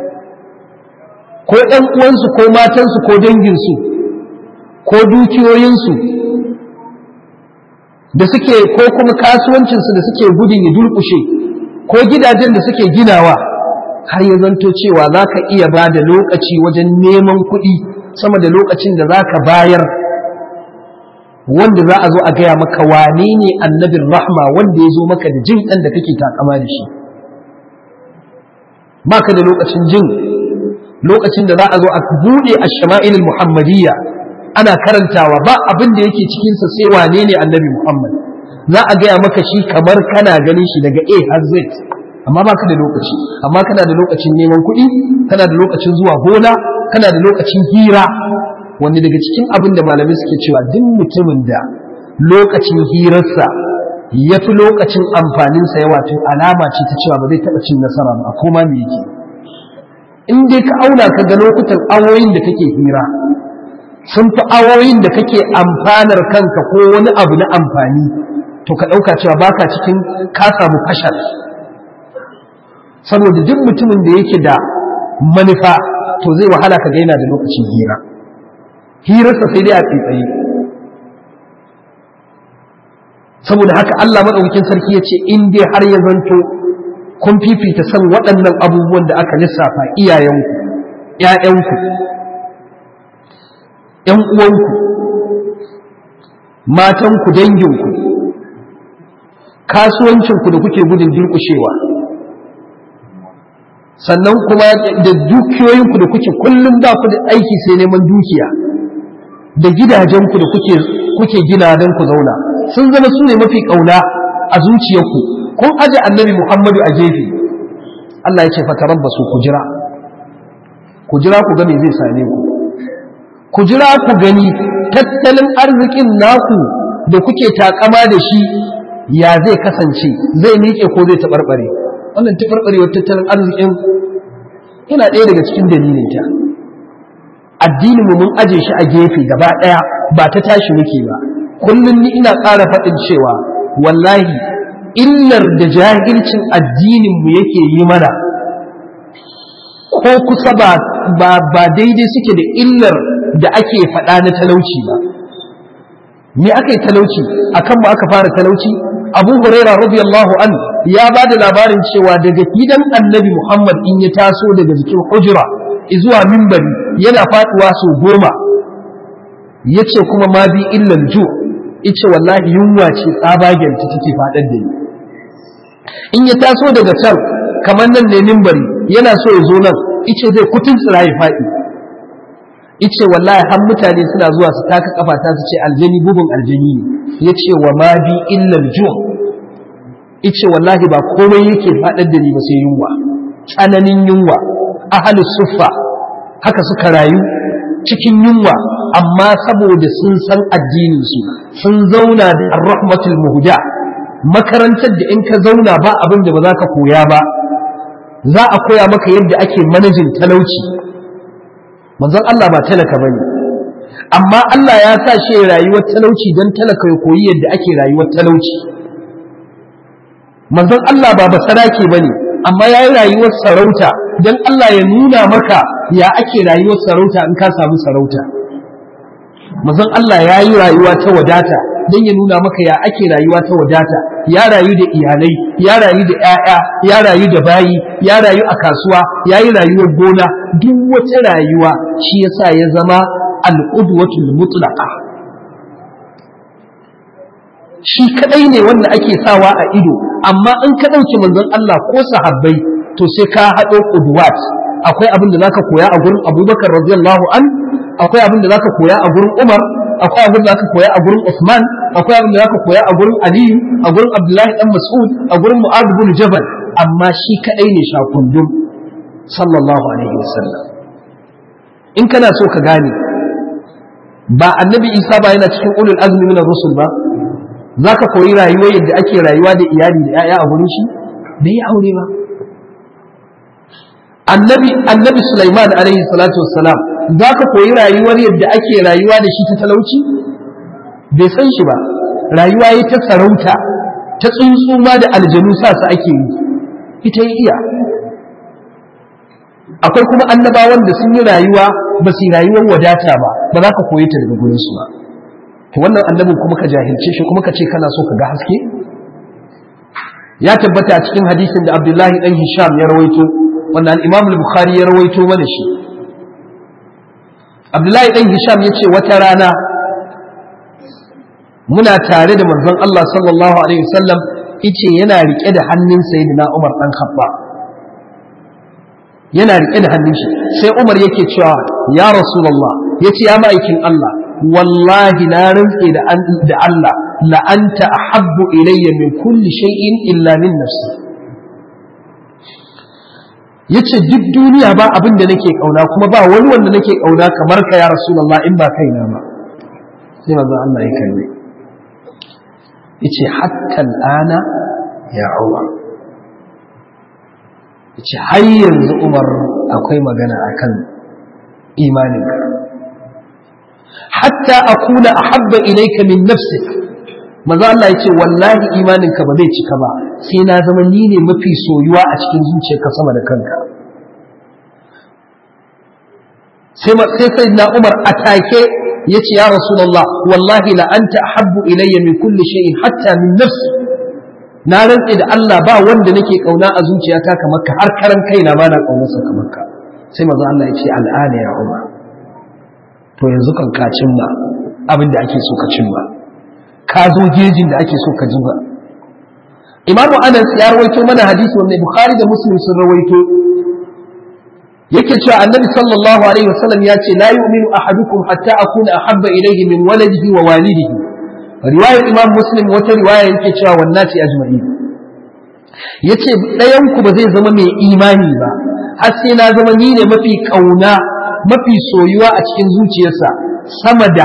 Speaker 2: ko ‘yan uwansu ko matansu ko danginsu ko dukiyoyinsu da suke ko kuma kasuwancinsu da suke gudun ya dulkushe ko gidajen da suke ginawa har ya zanto cewa za ka iya ba da lokaci wajen neman kuɗi sama da lokacin da za ka bayar wanda za a zo a gaya maka wane ne annabin rahma wanda ya zo maka da jin ɗan da kake takama da shi ba ka da lokacin jin lokacin da za a zo a buɗe a shama'ilin muhammadiyya ana karantawa ba abin da yake cikinsa sai wane ne annabi Muhammad za a gaya maka shi kamar kana ganin shi daga A har Z amma ba ka da lokaci amma kana da lokacin neman kuɗi kana da lokacin zuwa gona kana da lokacin hira wanda daga cikin abin da malamai suke cewa duk mutumin da lokacin hirarsa ya fi lokacin amfaninsa yawa tun alama ce ta cewa ba zai taɓa cin nasara ba a koma me yake in dai ka auna ka ga lokutan awoyin da kake hira sun fi awoyin da kake amfanar kanka ko wani abu na amfani to ka ɗauka cewa baka cikin ka samu fashal saboda duk mutumin da yake da manufa to zai wahala ka gaina da lokacin hira hirarsa sai dai a tsaye saboda haka Allah maɗaukakin sarki ya ce in dai har ya zanto kun fifita san waɗannan abubuwan da aka lissafa iyayenku ‘ya'yanku ‘yan uwanku matanku danginku kasuwancinku da kuke gudun durƙushewa sannan kuma da dukiyoyinku da kuke kullum ba ku da aiki sai neman dukiya da gidajenku da kuke kuke gina don ku zauna sun zama su ne mafi ƙauna a zuciyarku kun aje annabi muhammadu a gefe Allah ya ce fataran ba su ku jira ku jira ku ga me zai same ku ku jira ku gani tattalin arzikin naku da kuke takama da shi ya zai kasance zai miƙe ko zai taɓarɓare wannan taɓarɓarewar tattalin arzikin yana ɗaya daga cikin dalilin ta addinin mu mun aje shi a gefe gaba ɗaya ba ta tashi muke ba kullum ni ina ƙara faɗin cewa wallahi illar da jahilcin addinin mu yake yi mana ko kusa ba ba daidai suke da illar da ake faɗa na talauci ba me aka yi talauci akan mu aka fara talauci abu huraira radiyallahu an ya ba da labarin cewa daga gidan annabi muhammad in ya taso daga jikin hujura zuwa mimbari yana faduwa sau goma ya ce kuma ma bi illan ju ice wallahi yunwa ce tsabagen ta take faɗar da ni in ya taso daga can kamar nan ne mimbari yana so ya zo nan ice zai kutun tsira ya faɗi ice wallahi har mutane suna zuwa su taka kafa ta su ce aljani bugun aljani ne yace wa ma bi illa ju ice wallahi ba komai yake fadar da ni ba sai yunwa tsananin yunwa ahlus suffa haka suka rayu cikin yunwa amma saboda sun san addinin su sun zauna da ar-rahmatul muhda makarantar da in ka zauna ba abin da ba za ka koya ba za a koya maka yadda ake manajin talauci manzon Allah ba talaka bane amma Allah ya sa shi rayuwar talauci don talaka ya koyi yadda ake rayuwar talauci manzon Allah ba basarake bane amma ya yi rayuwar sarauta don Allah ya nuna maka ya ake rayuwar sarauta in ka samu sarauta manzon Allah ya yi rayuwa ta wadata don ya nuna maka ya ake rayuwa ta wadata ya rayu da iyalai ya rayu da 'ya'ya ya rayu da bayi ya rayu a kasuwa ya yi rayuwar gona duk wata rayuwa shi yasa ya zama al'udwatul mutlaqa shi kadai ne wanda ake sawa a ido amma in ka ɗauki manzon Allah ko sahabbai to sai ka haɗo qudwat akwai abin da zaka koya a gurin Abubakar radiyallahu an akwai abin da zaka koya a gurin Umar akwai abin da zaka koya a gurin Usman akwai abin da zaka koya a gurin Aliyu a gurin Abdullahi dan Mas'ud a gurin Mu'adh bin Jabal amma shi kadai ne shakundum sallallahu alaihi wasallam in kana so ka gane ba annabi Isa ba yana cikin ulul azmi min rusul ba zaka koyi rayuwa yadda ake rayuwa da iyali da 'ya'ya a gurin shi bai aure ba annabi annabi Sulaiman alaihi salatu wassalam za ka koyi rayuwar yadda ake rayuwa da shi ta talauci bai san shi ba rayuwa yi ta sarauta ta tsuntsu ma da aljanu sa su ake yi ita yi iya akwai kuma annabawan da sun yi rayuwa ba su yi rayuwar wadata ba ba za ka koyi ta daga gurin su ba to wannan annabin kuma ka jahilce shi kuma ka ce kana so ka ga haske ya tabbata a cikin hadisin da Abdullahi dan Hisham ya rawaito wanda al-Imam al-Bukhari ya rawaito mana shi Abdullahi dan Hisham ya ce wata rana muna tare da manzon Allah sallallahu alaihi wasallam yace yana rike da hannun sayyidina Umar dan Khattab yana rike da hannun shi sai Umar yake cewa ya Rasulullah yace ya ma'aikin Allah wallahi na rantse da da Allah la anta ahabbu ilayya min kulli shay'in illa min nafsi yace duk duniya ba abin da nake kauna kuma ba wani wanda nake kauna kamar ka ya rasulullah in ba kaina ba sai manzo Allah ya kalle yace hatta al'ana ya Umar yace har yanzu Umar akwai magana akan imaninka hatta akuna ahabba ilayka min nafsik manzo Allah yace wallahi imaninka ba zai cika ba sai na zama ni ne mafi soyuwa a cikin zuciyarka sama da kanka sai sai sayyidina Umar atake yace ya rasulullah wallahi la anta ahabbu ilayya min kulli shay'in hatta min nafsi na rantse da Allah ba wanda nake kauna a zuciyata kamar ka har karan kaina ba na kaunarsa kamar ka sai manzo Allah ya ce al'ana ya Umar to yanzu kan ka cimma abin da ake so ka cimma ka zo gejin da ake so ka ji ba Imamu Anas ya rawaito mana hadisi wanda Bukhari da Muslim sun rawaito yake cewa Annabi sallallahu alaihi wasallam ya ce la yu'minu ahadukum hatta akuna ahabba ilayhi min waladihi wa walidihi riwayar Imam Muslim wata riwaya yake cewa wannati ajma'in yace ɗayan ku ba zai zama mai imani ba har sai na zama ni ne mafi kauna mafi soyuwa a cikin zuciyarsa sama da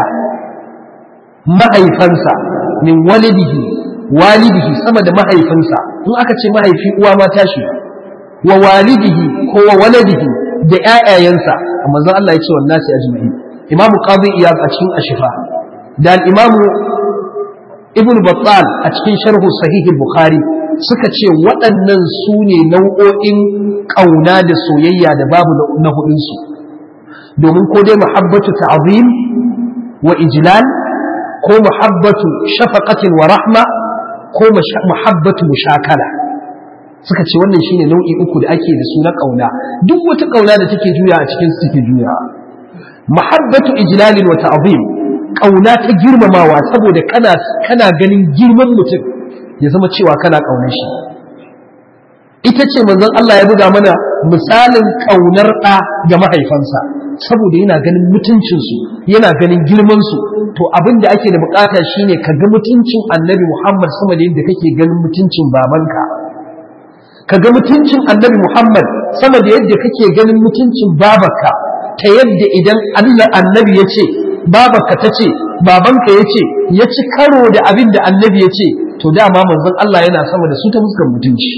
Speaker 2: mahaifansa min walidihi walidihi sama da mahaifinsa in aka ce mahaifi uwa ma tashi wa walidihi ko wa waladihi da ƴaƴayensa amma zan Allah ya ce wannan sai ajma'in imam qadi iyad a cikin ashifa da al-imam ibn battal a cikin sharhu sahih al-bukhari suka ce waɗannan su ne nau'o'in ƙauna da soyayya da babu na hudunsu domin ko dai muhabbatu ta'zim wa ijlal ko muhabbatu shafaqatin wa rahma ko muhabbatu mushakala suka ce wannan shine nau'i uku da ake da su na ƙauna duk wata ƙauna da take juya a cikin su take juya muhabbatu ijlalin wa ta'zim ƙauna ta girmamawa saboda kana kana ganin girman mutum ya zama cewa kana ƙaunar shi ita ce manzon Allah ya buga mana misalin ƙaunar ɗa ga mahaifansa saboda yana ganin mutuncinsu yana ganin girmansu to abin da ake da bukata shine ka ga mutuncin annabi Muhammad sama da yadda kake ganin mutuncin babanka ka ga mutuncin annabi Muhammad sama da yadda kake ganin mutuncin babarka ta yadda idan Allah annabi ya ce babarka ta ce babanka ya ce ya ci karo da abin da annabi ya ce to dama manzon Allah yana sama da su ta fuskar mutunci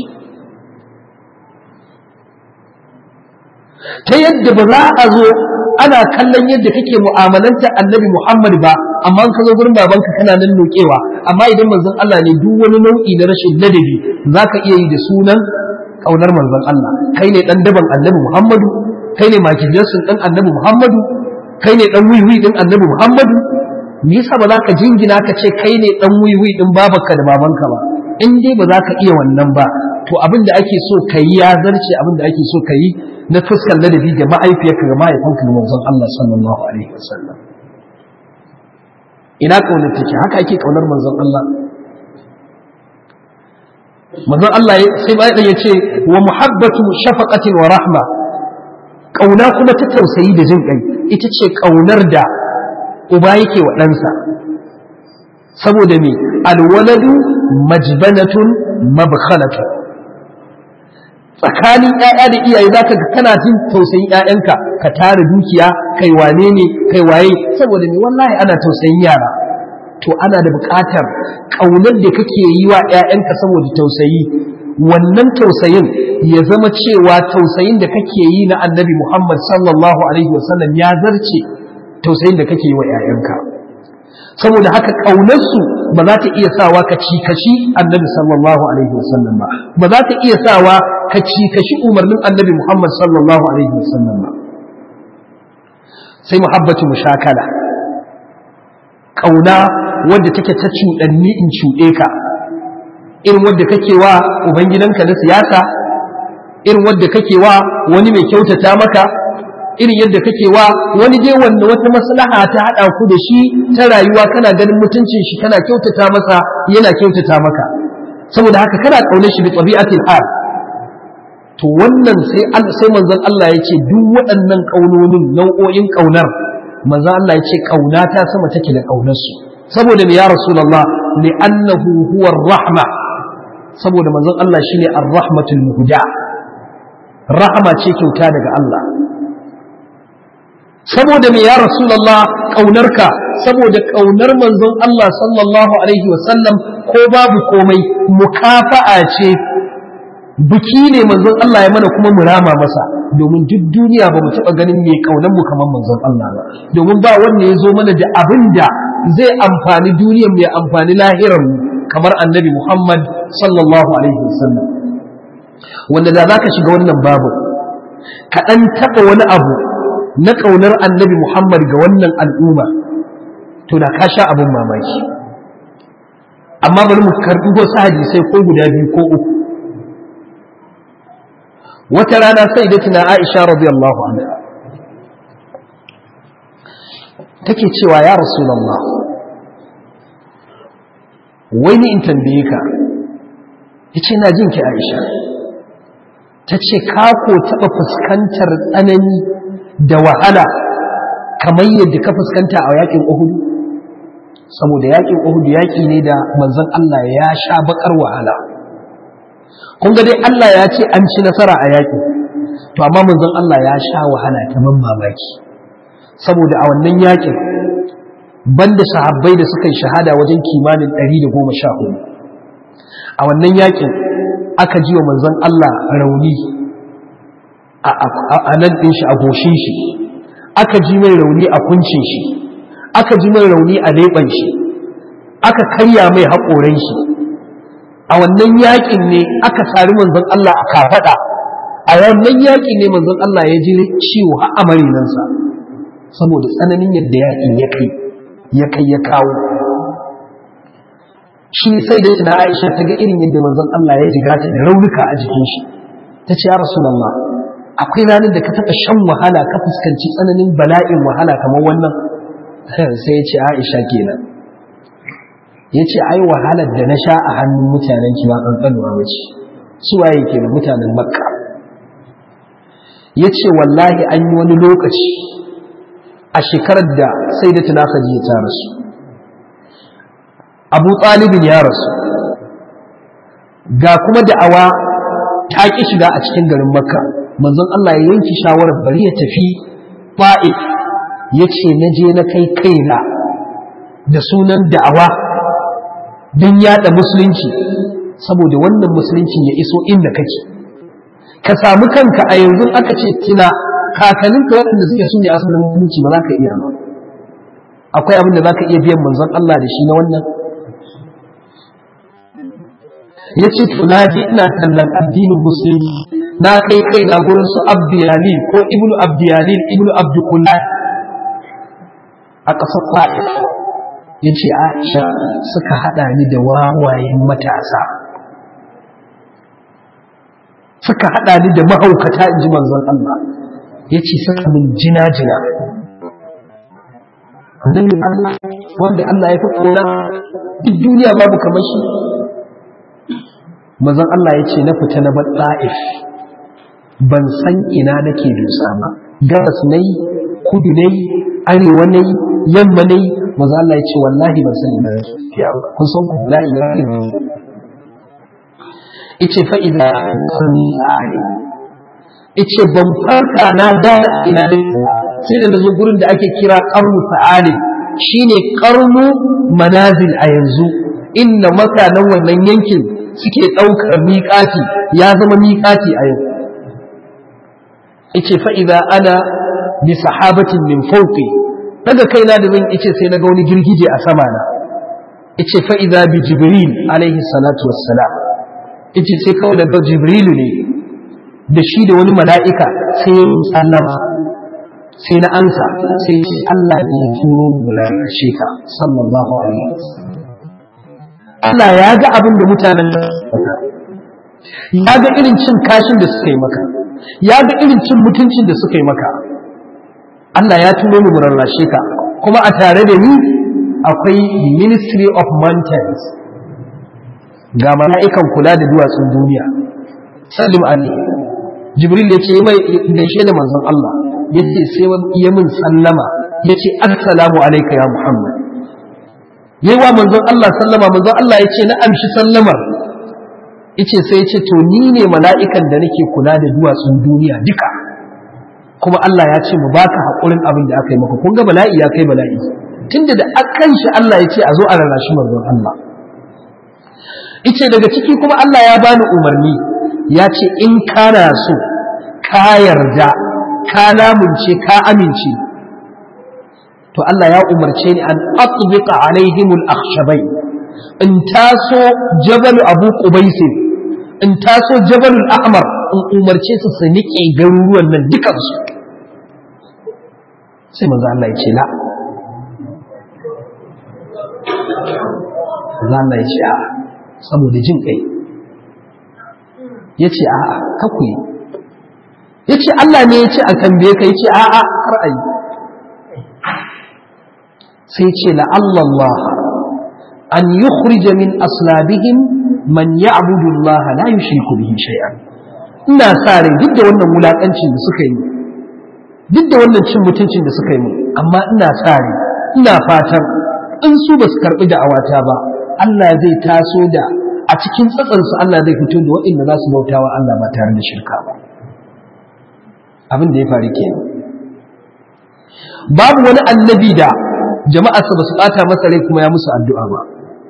Speaker 2: ta yadda ba za a zo ana kallon yadda kake mu'amalanta annabi Muhammad ba amma ka zo gurin babanka kana nan nokewa amma idan manzon Allah ne duk wani nau'i na rashin ladabi zaka iya yi da sunan kaunar manzon Allah kai ne dan daban annabi Muhammadu kai ne makijinsin dan annabi Muhammadu kai ne dan wiwi din annabi Muhammadu me yasa ba za ka jingina ka ce kai ne dan wiwi din babanka da babanka ba in dai ba za ka iya wannan ba to abin da ake so ka yi ya zarce abin da ake so ka yi na fuskar ladabi ga ma'aifiyarka ga mahaifinka ga manzon Allah sallallahu alaihi wasallam ina kaunar take haka ake kaunar manzon Allah manzon Allah sai ba ya ce wa muhabbatu shafaqatin wa rahma kauna kuma ta tausayi da jin kai ita ce kaunar da uba yake wa ɗansa saboda me alwaladu majbanatun mabkhalatun tsakanin ƴaƴa da iyaye zaka ga kana jin tausayin ƴaƴanka ka tara dukiya kai wane ne kai waye saboda me wallahi ana tausayin yara to ana da buƙatar ƙaunar da kake yi wa ƴaƴanka saboda tausayi wannan tausayin ya zama cewa tausayin da kake yi na annabi Muhammad sallallahu alaihi wasallam ya zarce tausayin da kake yi wa ƴaƴanka saboda haka ƙaunarsu ba za ta iya sawa ka cikashi annabi sallallahu alaihi wasallam ba ba za ta iya sawa ka cikashi umarnin annabi Muhammad sallallahu alaihi wasallam ba sai muhabbatu mushakala ƙauna wadda take ta cuɗanni in cuɗe ka irin wadda kake wa ubangidanka na siyasa irin wadda kake wa wani mai kyautata maka irin yadda kake wa wani dai wanda wata maslaha ta haɗa ku da shi ta rayuwa kana ganin mutuncin shi kana kyautata masa yana kyautata maka saboda haka kana ƙaunar shi bi tabi'atil hal to wannan sai sai manzon Allah ya ce duk waɗannan ƙaunonin nau'o'in ƙaunar manzon Allah ya ce ƙaunata sama take da ƙaunarsu saboda me ya rasulullah li annahu huwa rahma saboda manzon Allah shine ar-rahmatul muhda rahma ce kyauta daga Allah saboda me ya rasulullah ƙaunarka saboda ƙaunar manzon Allah sallallahu alaihi wasallam ko babu komai mukafa'a ce biki ne manzon Allah ya mana kuma mu rama masa domin duk duniya ba mu taɓa ganin mai kaunar mu kamar manzon Allah ba domin ba wanda ya zo mana da abin da zai amfani duniyar mu ya amfani lahirar mu kamar annabi Muhammad sallallahu alaihi wasallam wanda da zaka shiga wannan babu ka dan taɓa wani abu na kaunar annabi Muhammad ga wannan al'umma to da ka sha abin mamaki amma bari mu karɓi wasu hadisai ko guda biyu ko uku wata rana sai da tuna Aisha radiyallahu anha take cewa ya Rasulullah wai ni in tambaye ka yace na jin ki Aisha tace ka ko taba fuskantar tsanani da wahala kamar yadda ka fuskanta a yakin Uhud saboda yakin Uhud yaki ne da manzon Allah ya sha bakar wahala kun ga dai Allah ya ce an ci nasara a yaƙi to amma manzon Allah ya sha wahala ta man mamaki saboda a wannan yaƙin banda sahabbai da suka yi shahada wajen kimanin 114 a wannan yaƙin aka ji wa manzon Allah rauni a nan ɗin shi a goshin shi aka ji mai rauni a kuncin shi aka ji mai rauni a leɓen shi aka karya mai haƙoran shi a wannan yakin ne aka sari manzon Allah a kafaɗa a wannan yakin ne manzon Allah ya ji ciwo har a marinansa saboda tsananin yadda yakin ya kai ya kai ya kawo shi sai da tana Aisha ta ga irin yadda manzon Allah ya jiga ta da raunuka a jikin shi ta ce ya rasulullah akwai ranar da ka taɓa shan wahala ka fuskanci tsananin bala'in wahala kamar wannan sai ya ce Aisha kenan ya ce ai wahalar da na sha a hannun mutanen ki ba ƙanƙanuwa ba ce su waye ke da mutanen makka ya ce wallahi an yi wani lokaci a shekarar da sai da tuna ya ta rasu abu ɗalibin ya rasu ga kuma da'awa ta ƙi shiga a cikin garin makka manzon Allah ya yanki shawarar bari ya tafi ba'if ya ce na je na kai kaina da sunan da'awa don yada musulunci saboda wannan musuluncin ya iso inda kake ka samu kanka a yanzu aka ce tina kakanninka waɗanda suke su ne asalin musulunci ba za ka iya ba akwai abin da za ka iya biyan manzon Allah da shi na wannan ya ce to na je ina tallan addinin musulmi na kai kai na gurin su abdiyali ko ibnu abdiyali ibnu abdukullah a ƙasar ta'if ya ce aisha suka haɗa ni da wawayen matasa suka haɗa ni da mahaukata in ji manzon Allah ya ce suka min jina-jina annabin Allah wanda Allah ya fi ƙona duk duniya babu kamar shi manzon Allah ya ce na fita na baɗa'if ban san ina nake dusa ba gabas na yi kudu na yi arewa na yi yamma na yi maza Allah ya ce wallahi ban sani ba kun san ku la ilaha ice fa idza kunni ali ice ban farka na da ina da sai da nazo gurin da ake kira qarnu fa'ali shine qarnu manazil a yanzu inda makanan wannan yankin suke daukar miƙati ya zama miƙati a yau ice fa idza ana bi sahabatin min fawqi daga kaina da zan ice sai na ga wani girgije a sama na ice fa idza bi jibril alaihi salatu wassalam ice sai kawai da jibril ne da shi da wani mala'ika sai ya yi sallama sai na ansa sai Allah ya turo shi ka sallallahu alaihi Allah ya ga abin da mutanen ya ga irin cin kashin da suka yi maka ya ga irin cin mutuncin da suka yi maka Allah ya turo mu rarrashe ka kuma a tare da ni akwai ministry of mountains ga mala'ikan kula da duwatsun duniya salim ali jibril ya ce mai gaishe da manzon Allah ya ce sai ya min sallama ya ce assalamu alaika ya muhammad yi wa manzon Allah sallama manzon Allah ya ce na amshi sallamar ice sai ya ce to ni ne mala'ikan da nake kula da duwatsun duniya duka kuma Allah ya ce mu baka haƙurin abin da aka yi maka kun ga bala'i ya kai bala'i tunda da akan shi Allah ya ce a zo a rarrashi manzon Allah ice daga ciki kuma Allah ya bani umarni ya ce in kana so ka yarda ka lamunce ka amince to Allah ya umarce ni an atbiqa alaihim al-akhshabay in taso jabal abu qubais in taso jabal al-ahmar in umarce su su nike garuruwan nan dukan su sai manzo Allah ya ce la manzo Allah ya ce a saboda jin kai yace a a kaku yi yace Allah ne ya ce a tambaye ka yace a a kar a yi sai ce la'allallah an yukhrija min aslabihim man ya'budu Allah la yushriku bihi shay'an ina sa rai duk da wannan wulakancin da suka yi duk da wannan cin mutuncin da suka yi mu amma ina sa rai ina fatan in su ba su karbi da awata ba Allah zai taso da a cikin tsatsansu Allah zai fito da waɗanda za su bautawa Allah ba tare da shirka ba abin da ya faru kenan babu wani annabi da jama'arsa ba su ɓata masa rai kuma ya musu addu'a ba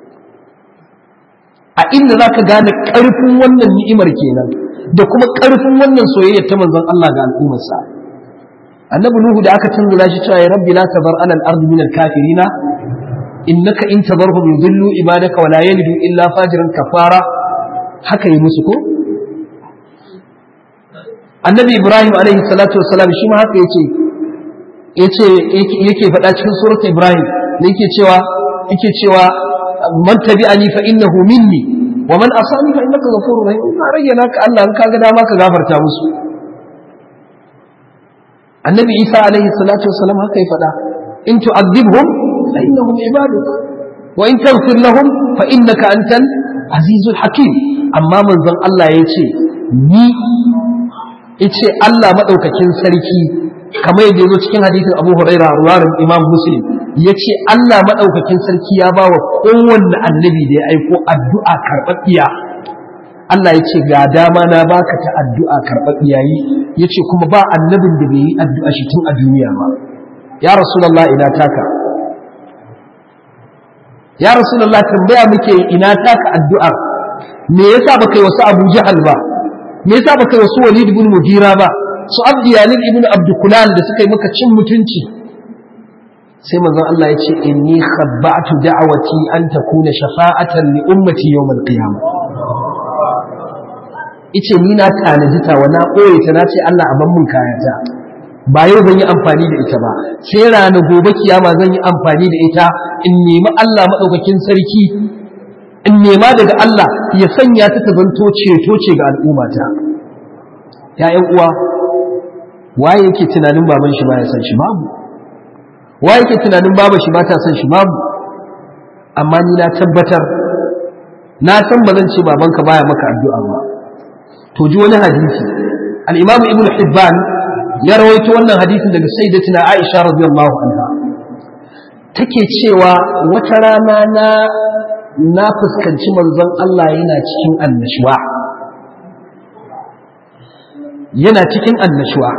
Speaker 2: a inda za ka gane ƙarfin wannan ni'imar kenan da kuma ƙarfin wannan soyayyar ta manzon Allah ga al'ummarsa annabi nuhu da aka tunzura shi cewa ya rabbi la tazar ala al-ardi min al-kafirina innaka in tadarhum yudillu ibadaka wa la yalidu illa fajiran kafara haka yi musu ko annabi ibrahim alaihi salatu wassalam shi ma haka yace yace yake faɗa cikin surat Ibrahim da yake cewa yake cewa man tabi'ani fa innahu minni wa man asani fa innaka ghafurur rahim ka rage naka Allah in kaga dama ka gafarta musu Annabi Isa alaihi salatu wassalam haka ya faɗa in tu'adhibhum fa innahum ibaduk wa in taghfir lahum fa innaka antal azizul hakim amma manzon Allah yace ni yace Allah madaukakin sarki kamar yadda yazo cikin hadisin Abu Huraira ruwarin Imam Muslim yace Allah madaukakin sarki ya bawa kowanne annabi da ya aiko addu'a karɓaɓɓiya Allah yace ga dama na baka ta addu'a karɓaɓɓiya yi yace kuma ba annabin da bai yi addu'a shi tun a duniya ba ya rasulullah ina taka ya rasulullah tambaya muke ina taka addu'ar me yasa baka yi wasu Abu Jahal ba me yasa baka yi wasu Walid ibn Mughira ba su abdiyalin ibn abdukulan da suka yi maka cin mutunci sai manzon Allah ya ce inni khabba'tu da'awati an takuna shafa'atan li ummati yawm al-qiyamah ice ni na tanaji ta wa na koye ta na ce Allah a ban mun kayata ba yau zan yi amfani da ita ba sai rana gobe kiyama zan yi amfani da ita in nemi Allah madaukakin sarki in nema daga Allah ya sanya ta ta zanto ceto ce ga al'ummata ya'yan uwa waye yake tunanin baban shi baya san shi babu waye yake tunanin baba shi ba ta san shi babu amma ni na tabbatar na san ba zan ce babanka baya maka addu'a ba to ji wani hadisi al-imam ibn hibban ya rawaito wannan hadisin daga sayyidatina aisha radiyallahu anha take cewa wata rana na na fuskanci manzon Allah yana cikin annashuwa yana cikin annashuwa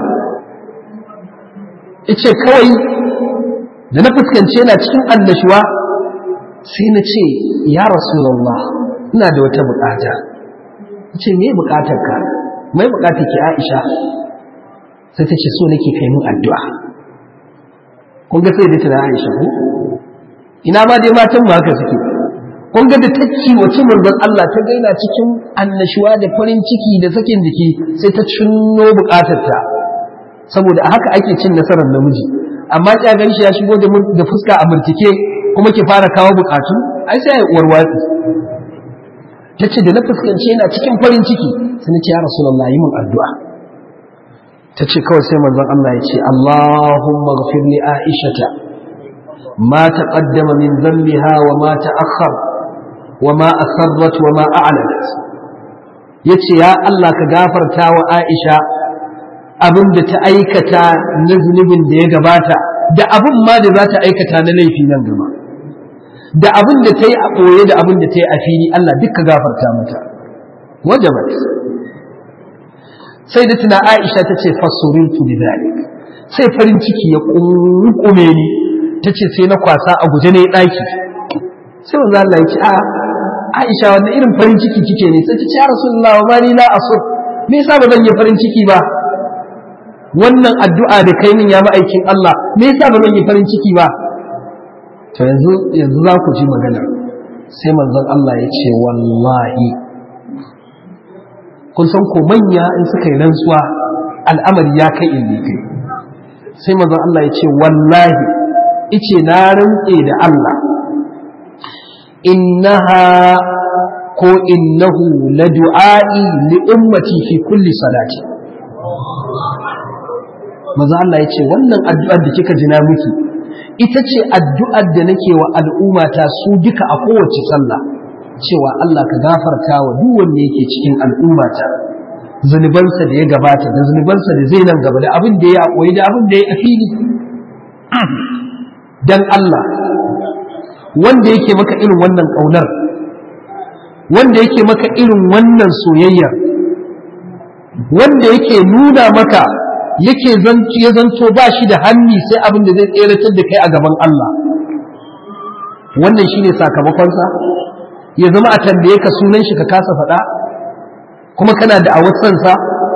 Speaker 2: ice kawai da na fuskanci yana cikin annashuwa sai na ce ya rasulullah ina da wata bukata ce me bukatar ka mai bukatar ki Aisha sai ta ce so nake kai min addu'a kun ga sai da tana Aisha ko ina ma dai matan mu haka suke kun ga da ta kiwace manzon Allah ta gaina cikin annashuwa da farin ciki da sakin jiki sai ta cinno bukatarta saboda a haka ake cin nasarar namiji amma kya gan shi ya shigo da fuska a murtike kuma ki fara kawo bukatu ai sai ya warwatsi ta ce da na fuskance yana cikin farin ciki sai ce ya rasulullah yi min addu'a ta ce kawai sai manzon Allah ya ce Allahumma ghafir li aishata ma taqaddama min dhanbiha wa ma ta'akhkhar wa ma asarrat wa ma a'lanat yace ya Allah ka gafarta wa Aisha abin da ta aikata na zunubin da ya gabata da abin ma da za ta aikata na laifi nan gaba da abin da ta yi a ɓoye da abin da ta yi a fili Allah duka gafarta mata wajabat sai da tuna Aisha ta ce fasurintu bi zalik sai farin ciki ya kunkume ni ta ce sai na kwasa a guje ne ɗaki sai wanzu Allah ya ce a Aisha wanda irin farin ciki kike ne sai ta ce ya Rasulullah wa mali la asur me yasa ba zan yi farin ciki ba wannan addu'a da kai min ya ma'aikin Allah me yasa ba zan yi farin ciki ba to yanzu yanzu za ku ji magana sai manzon Allah ya ce wallahi kun san ko manya in suka yi rantsuwa al'amari ya kai in kai sai manzon Allah ya ce wallahi ice na rantse da Allah innaha ko innahu la du'a'i li ummati fi kulli salati manzon Allah ya ce wannan addu'ar da kika jina miki ita ce addu'ar da nake wa al'ummata su duka a kowace sallah cewa Allah ka gafarta wa duk wanda yake cikin al'ummata zunubansa da ya gabata da zunubansa da zai nan gaba da abin da ya koyi da abin da ya fili dan Allah wanda yake maka irin wannan kaunar wanda yake maka irin wannan soyayya wanda yake nuna maka yake ya zanto ba shi da hanni sai abin da zai tseratar da kai a gaban Allah wannan shine sakamakonsa ya zama a tambaye ka sunan shi ka kasa faɗa kuma kana da awatsansa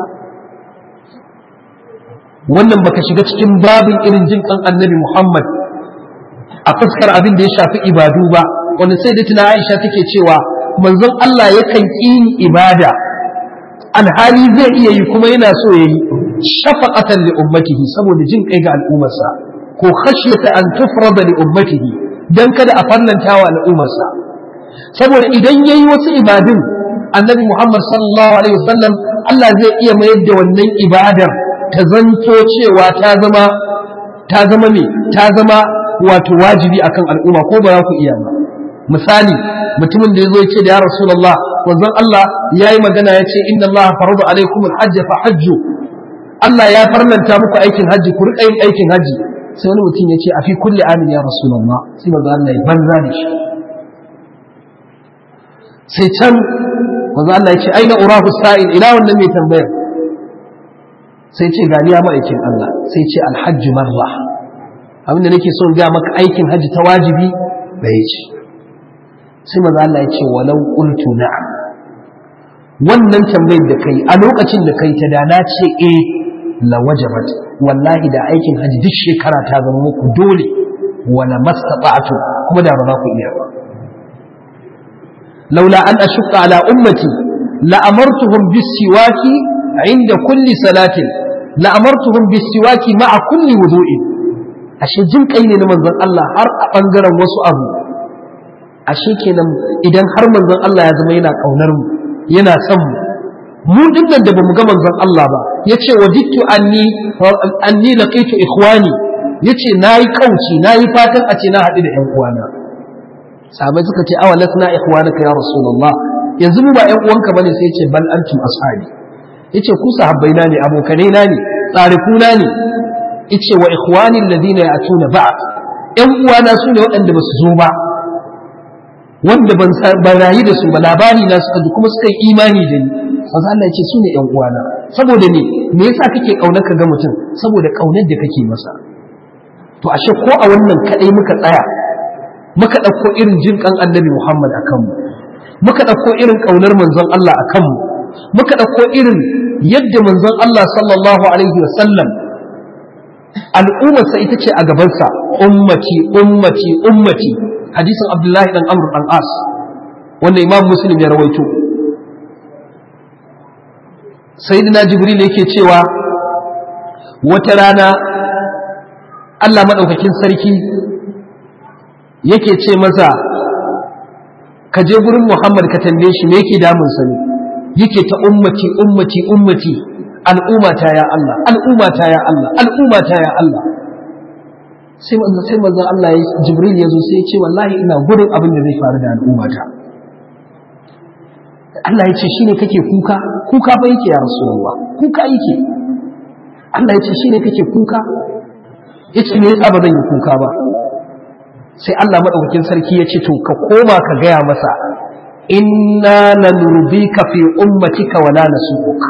Speaker 2: wannan baka shiga cikin babin irin jin kan annabi Muhammad a fuskar abin da ya shafi ibadu ba wanda sai da tuna Aisha take cewa manzon Allah yakan ƙi ibada alhali zai iya yi kuma yana so ya yi shafaqatan li ummatihi saboda jin kai ga al'ummarsa ko khashyata an tufrada li ummatihi dan kada a farlanta wa al'ummarsa saboda idan yayi wasu ibadun annabi Muhammad sallallahu alaihi wasallam Allah zai iya mayar da wannan ibadar ta zanto cewa ta zama ta zama me ta zama wato wajibi akan al'umma ko ba za ku iya ba misali mutumin da yazo ya ce da ya rasulullah wanzan Allah yayi magana ya ce inna Allah farada alaikum alhajj fa hajju Allah ya farlanta muku aikin hajji ku rika yin aikin hajji sai wani mutum ya ce a fi kulli amin ya rasulullah sai manzo Allah ya banza da shi sai can manzo Allah ya ce aina urahu sa'il ila wannan mai tambayar sai ce gani ya ma'aikin Allah sai ce alhajju marra abinda nake son ga maka aikin hajji ta wajibi da ya ce sai manzo Allah ya ce walau qultu na'am wannan tambayar da kai a lokacin da kai ta da na ce eh la wajabat wallahi da aikin hajji duk shekara ta zama muku dole wala mastata'tu kuma da ba za ku iya ba laula an ashqa ala ummati la amartuhum bis siwaki inda kulli salatin la amartuhum bis siwaki ma'a kulli wudu'in ashe jin kai ne na manzon Allah har a bangaren wasu abu ashe kenan idan har manzon Allah ya zama yana kaunar mu yana son mu mu dinnan da bamu ga manzon Allah ba yace wajidtu anni anni laqitu ikhwani yace nayi kauci nayi fatan a ce na haɗu da ƴan uwana sahabbai suka ce awa lasna ikhwanaka ya rasulullah yanzu mu ba ƴan uwanka bane sai yace bal antum ashabi yace ku sahabbai na ne abokanai na ne tsarikuna ne yace wa ikhwani alladhina ya'tuna ba'd ƴan uwana su ne waɗanda ba su zo ba wanda ban ban rayu da su ba labari na suka ji kuma suka yi imani da ni manzo Allah yace su ne ƴan uwana saboda ne me yasa kake kaunar ka ga mutum saboda kaunar da kake masa to ashe ko a wannan kadai muka tsaya muka ɗauko irin jin kan annabi Muhammad a kanmu muka ɗauko irin ƙaunar manzon Allah a kanmu muka ɗauko irin yadda manzon Allah sallallahu alaihi wa sallam al'ummarsa ita ce a gabansa ummati ummati ummati hadisin Abdullahi dan Amr dan As wanda Imam Muslim ya rawaito sayyidina Jibril yake cewa wata rana Allah madaukakin sarki yake ce masa ka je gurin Muhammad ka tambaye shi me yake damun sa ne yake ta ummati ummati ummati al'ummata ya Allah al'ummata ya Allah al'ummata ya Allah sai manzo sai manzo Allah ya Jibril ya zo sai ya ce wallahi ina gurin abin da zai faru da al'ummata Allah ya ce shine kake kuka kuka fa yake ya Rasulullah kuka yake Allah ya ce shine kake kuka yace me yasa ba zan yi kuka ba sai Allah madaukakin sarki ya ce to ka koma ka gaya masa inna lanurdika fi ummatika wala nasuka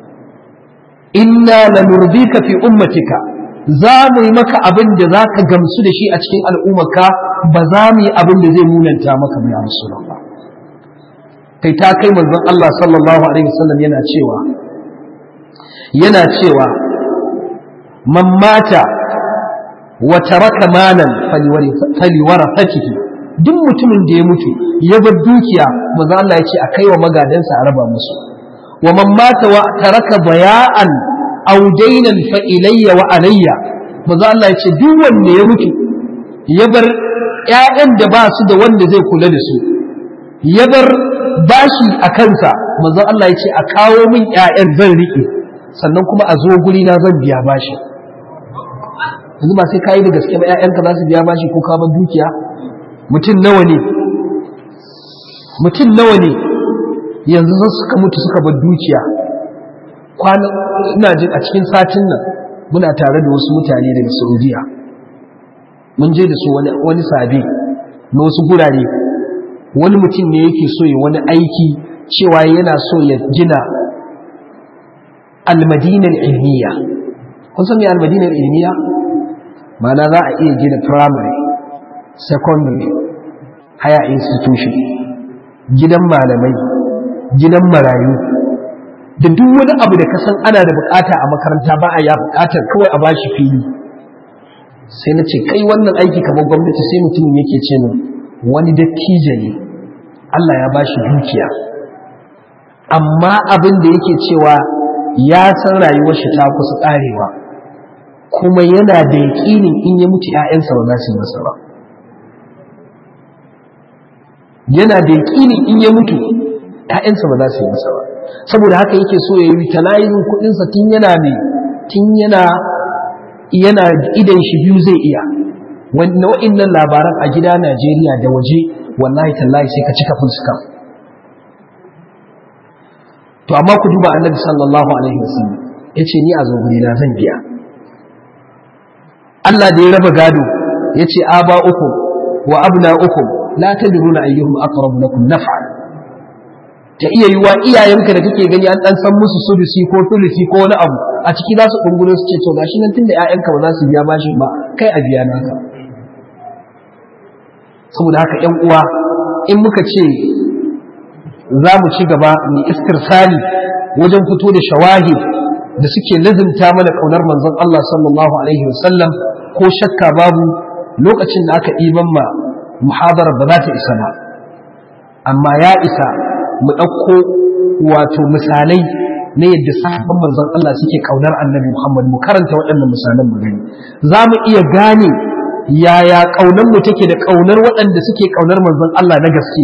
Speaker 2: inna lanurdika fi ummatika za mu yi maka abin da za ka gamsu da shi a cikin al'ummarka ba za mu yi abin da zai munanta maka mai amsunan ba kai ta kai manzon Allah sallallahu alaihi wasallam yana cewa yana cewa man mata wa taraka malan faliwarafatihi duk mutumin da ya mutu ya bar dukiya manzo Allah ya ce a kai wa magadansa a raba musu wa man mata wa taraka baya'an aw daynan fa ilayya wa alayya manzo Allah ya ce duk wanda ya mutu ya bar ƴaƴan da ba su da wanda zai kula da su ya bar bashi a kansa manzo Allah ya ce a kawo min ƴaƴan zan rike sannan kuma a zo guri na zan biya bashi yanzu ba sai kayi da gaske ba ƴaƴanka za su biya bashi ko ka bar dukiya mutum nawa ne mutum nawa ne yanzu sun suka mutu suka bar dukiya kwana ina jin a cikin satin nan muna tare da wasu mutane daga saudiya mun je da su wani wani sabi na wasu gurare wani mutum ne yake so ya wani aiki cewa yana so ya gina almadinar ilmiya kun san me almadinar ilmiya ma'ana za a iya gina primary secondary higher institution gidan malamai gidan marayu da duk wani abu da ka san ana da bukata a makaranta ba a ya bukatar kawai a bashi fili sai na ce kai wannan aiki kamar gwamnati sai mutumin yake ce min wani dattijo ne Allah ya bashi dukiya amma abin da yake cewa ya san rayuwar shi ta kusa karewa kuma yana da yaƙinin in ya mutu ‘ya'yansa ba za su yi masa ba yana da yaƙinin in ya mutu ‘ya'yansa ba za su yi masa ba saboda haka yake so ya yi utilizing kuɗinsa tun yana mai tun yana yana idan shi biyu zai iya nau'in nan labaran a gida Najeriya da waje wallahi tallahi sai ka cika fuska to amma ku duba annabi sallallahu alaihi wasallam yace ni a zo guri na zan biya Allah da ya raba gado yace aba uku wa abna uku la tadruna ayyuhum aqrab lakum naf'a ta iya yiwa iyayenka da kake gani an dan san musu sudusi ko tulusi ko wani abu a ciki za su dungulo su ce to gashi nan tunda ƴaƴanka ba za su biya bashin ba kai a biya naka saboda haka ƴan uwa in muka ce za mu ci gaba mai istirsali wajen fito da shawahid da suke lazimta mana kaunar manzon Allah sallallahu alaihi wasallam ko shakka babu lokacin da aka ɗiban ma muhadara ba za ta isa ba amma ya isa mu ɗauko wato misalai na yadda sahabban manzon Allah suke kaunar annabi Muhammad mu karanta waɗannan misalan mu gani za mu iya gane yaya kaunar mu take da kaunar waɗanda suke kaunar manzon Allah na gaske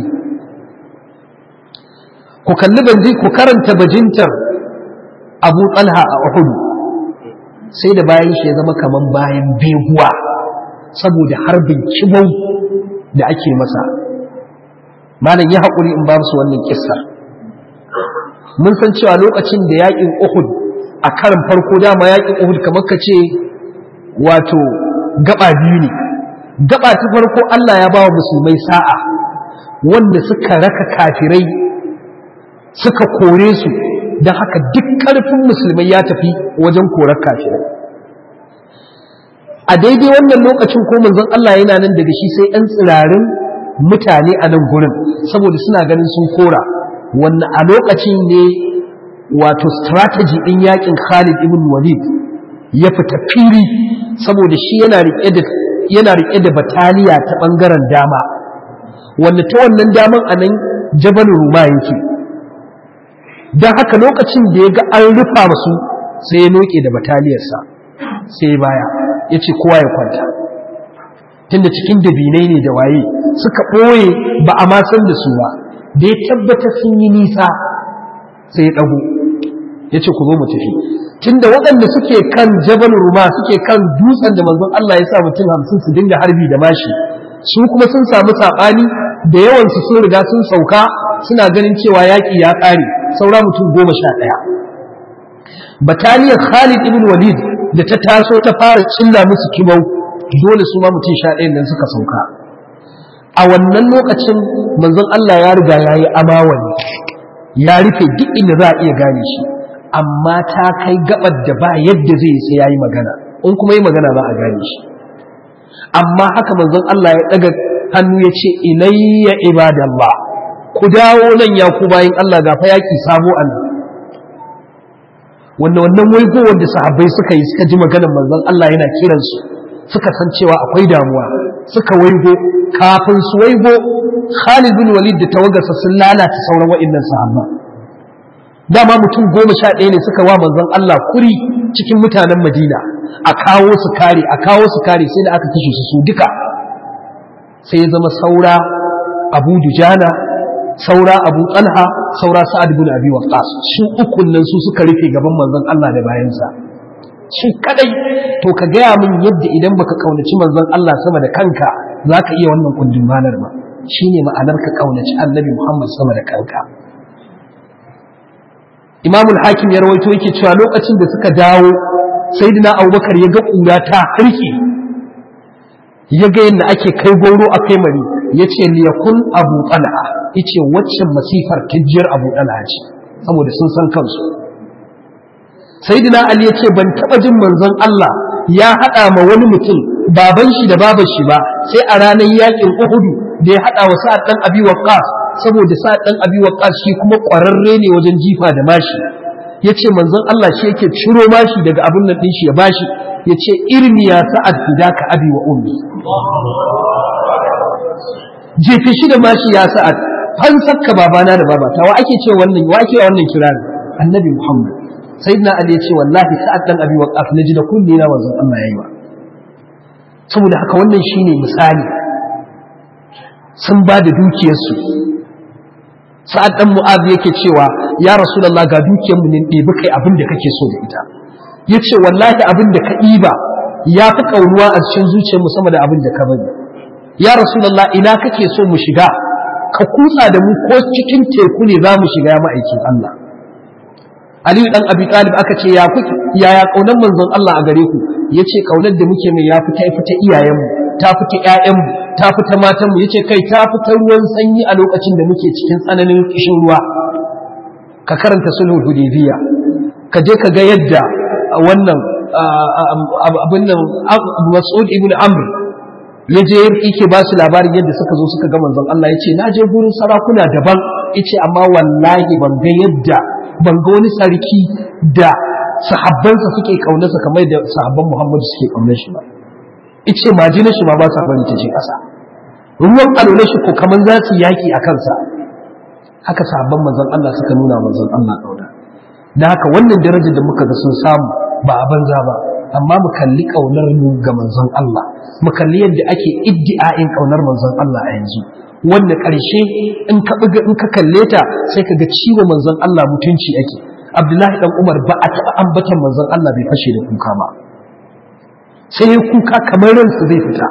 Speaker 2: ku kalli banji ku karanta bajintar Abu Talha a Uhud sai da bayan shi ya zama kaman bayan beguwa saboda harbin kibau da ake masa malam ya haƙuri in ba su wannan kissa mun san cewa lokacin da yaƙin Uhud a karin farko dama yaƙin Uhud kamar ka ce wato gaba biyu ne gaba ta farko Allah ya ba wa musulmai sa'a wanda suka raka kafirai suka kore su don haka duk ƙarfin musulmai ya tafi wajen korar kafirai a daidai wannan lokacin ko manzon Allah yana nan daga shi sai ɗan tsirarin mutane a nan gurin saboda suna ganin sun kora wannan a lokacin ne wato strategy ɗin yakin Khalid ibn Walid ya fita fili saboda shi yana riƙe da yana riƙe da bataliya ta ɓangaren dama wanda ta wannan daman a nan Jabal Ruma yake don haka lokacin da ya ga an rufa masu sai ya noke da bataliyarsa sai baya ya ce kowa ya kwanta tunda cikin dabinai ne da waye suka ɓoye ba a san da su ba da ya tabbata sun yi nisa sai ya ɗago ya ce ku zo mu tafi tunda waɗanda suke kan jabal ruma suke kan dutsen da manzon Allah ya sa mutum hamsin su dinga harbi da mashi su kuma sun samu saɓani da yawansu sun riga sun sauka suna ganin cewa yaƙi ya ƙare saura mutum goma sha ɗaya bataliyar khalid ibn walid da ta taso ta fara cilla musu kibau dole su ma mutum sha ɗayan nan suka sauka a wannan lokacin manzon Allah ya riga ya yi amawani ya rufe duk inda za a iya gane shi amma ta kai gabar da ba yadda zai sai ya yi magana in kuma yi magana za a gane shi amma haka manzon Allah ya daga hannu ya ce ilayya ibadallah ku dawo nan ya ku bayin Allah ga fa yaki sabo an wanda wannan waigo wanda sahabbai suka yi suka ji maganar manzon Allah yana kiransu suka san cewa akwai damuwa suka waigo kafin su waigo Khalid bin Walid da tawagarsa sun lalata sauran wa'annan sahabba dama mutum goma sha ɗaya ne suka wa manzon Allah kuri cikin mutanen Madina a kawo su kare a kawo su kare sai da aka kashe su su duka sai ya zama saura Abu Dujana saura Abu Talha saura Sa'ad bin Abi Waqqas su ukun nan su suka rufe gaban manzon Allah da bayansa shi kadai to ka gaya min yadda idan baka kaunaci manzon Allah sama da kanka zaka iya wannan kundin malar ba shine ma'anar ka kaunaci Annabi Muhammad sama da kanka Imam al-Hakim ya rawaito yake cewa lokacin da suka dawo Sayyidina Abubakar ya ga kura ta harke ya ga yadda ake kai goro a kai mari yace liyakun Abu Talha yace waccan masifar kijiyar Abu Talha ce saboda sun san kansu sayyidina ali yace ban taba jin manzon Allah ya hada ma wani mutum baban shi da baban shi ba sai a ranar yakin Uhud da ya hada wa Sa'ad dan Abi Waqqas saboda Sa'ad dan Abi Waqqas shi kuma kwararre ne wajen jifa da mashi yace manzon Allah shi yake ciro mashi daga abin nan din shi ya bashi yace irmi ya Sa'ad fidaka abi wa ummi jefe shi da mashi ya Sa'ad fansakka babana da babata wa ake ce wannan wa ake wannan kirari annabi Muhammad sayyidina ali ya ce wallahi sa'ad dan abi waqaf naji da kulli na manzon Allah yayi wa saboda haka wannan shine misali sun ba da dukiyarsu sa'ad dan mu'az yake cewa ya rasulullah ga dukiyar mu ne ɗebi kai abin da kake so da ita yace wallahi abin da ka ɗiba ya fi kaunuwa a cikin zuciyar mu sama da abin da ka bari ya rasulullah ina kake so mu shiga ka kutsa da mu ko cikin teku ne za mu shiga ya ma'aikin Allah Aliyu dan Abi Talib aka ce ya kuke yaya kaunar manzon Allah a gare ku yace kaunar da muke mai ya fita fita iyayenmu ta fita ƴaƴanmu ta fita matanmu yace kai ta fita ruwan sanyi a lokacin da muke cikin tsananin kishin ruwa ka karanta sulhul hudaybiya ka je ka ga yadda wannan abin nan Mas'ud ibn Amr ya je yake ba su labarin yadda suka zo suka ga manzon Allah yace na je gurin sarakuna daban yace amma wallahi ban ga yadda ban ga wani sarki da sahabbansa suke kaunarsa kamar da sahabban Muhammadu suke kaunar shi ba ice majina shi ma ba sa bari ta je ƙasa ruwan alwala shi ko kamar za su yaki a kansa haka sahabban manzon Allah suka nuna manzon Allah kauna da haka wannan darajar da muka ga sun samu ba a banza ba amma mu kalli kaunar mu ga manzon Allah mu kalli yadda ake iddi'a'in kaunar manzon Allah a yanzu wanda ƙarshe in ka buga in ka kalle ta sai ka ga ciwo manzon Allah mutunci ake Abdullahi dan Umar ba a taɓa ambatan manzon Allah bai fashe da kuka ba sai ya kuka kamar ransu zai fita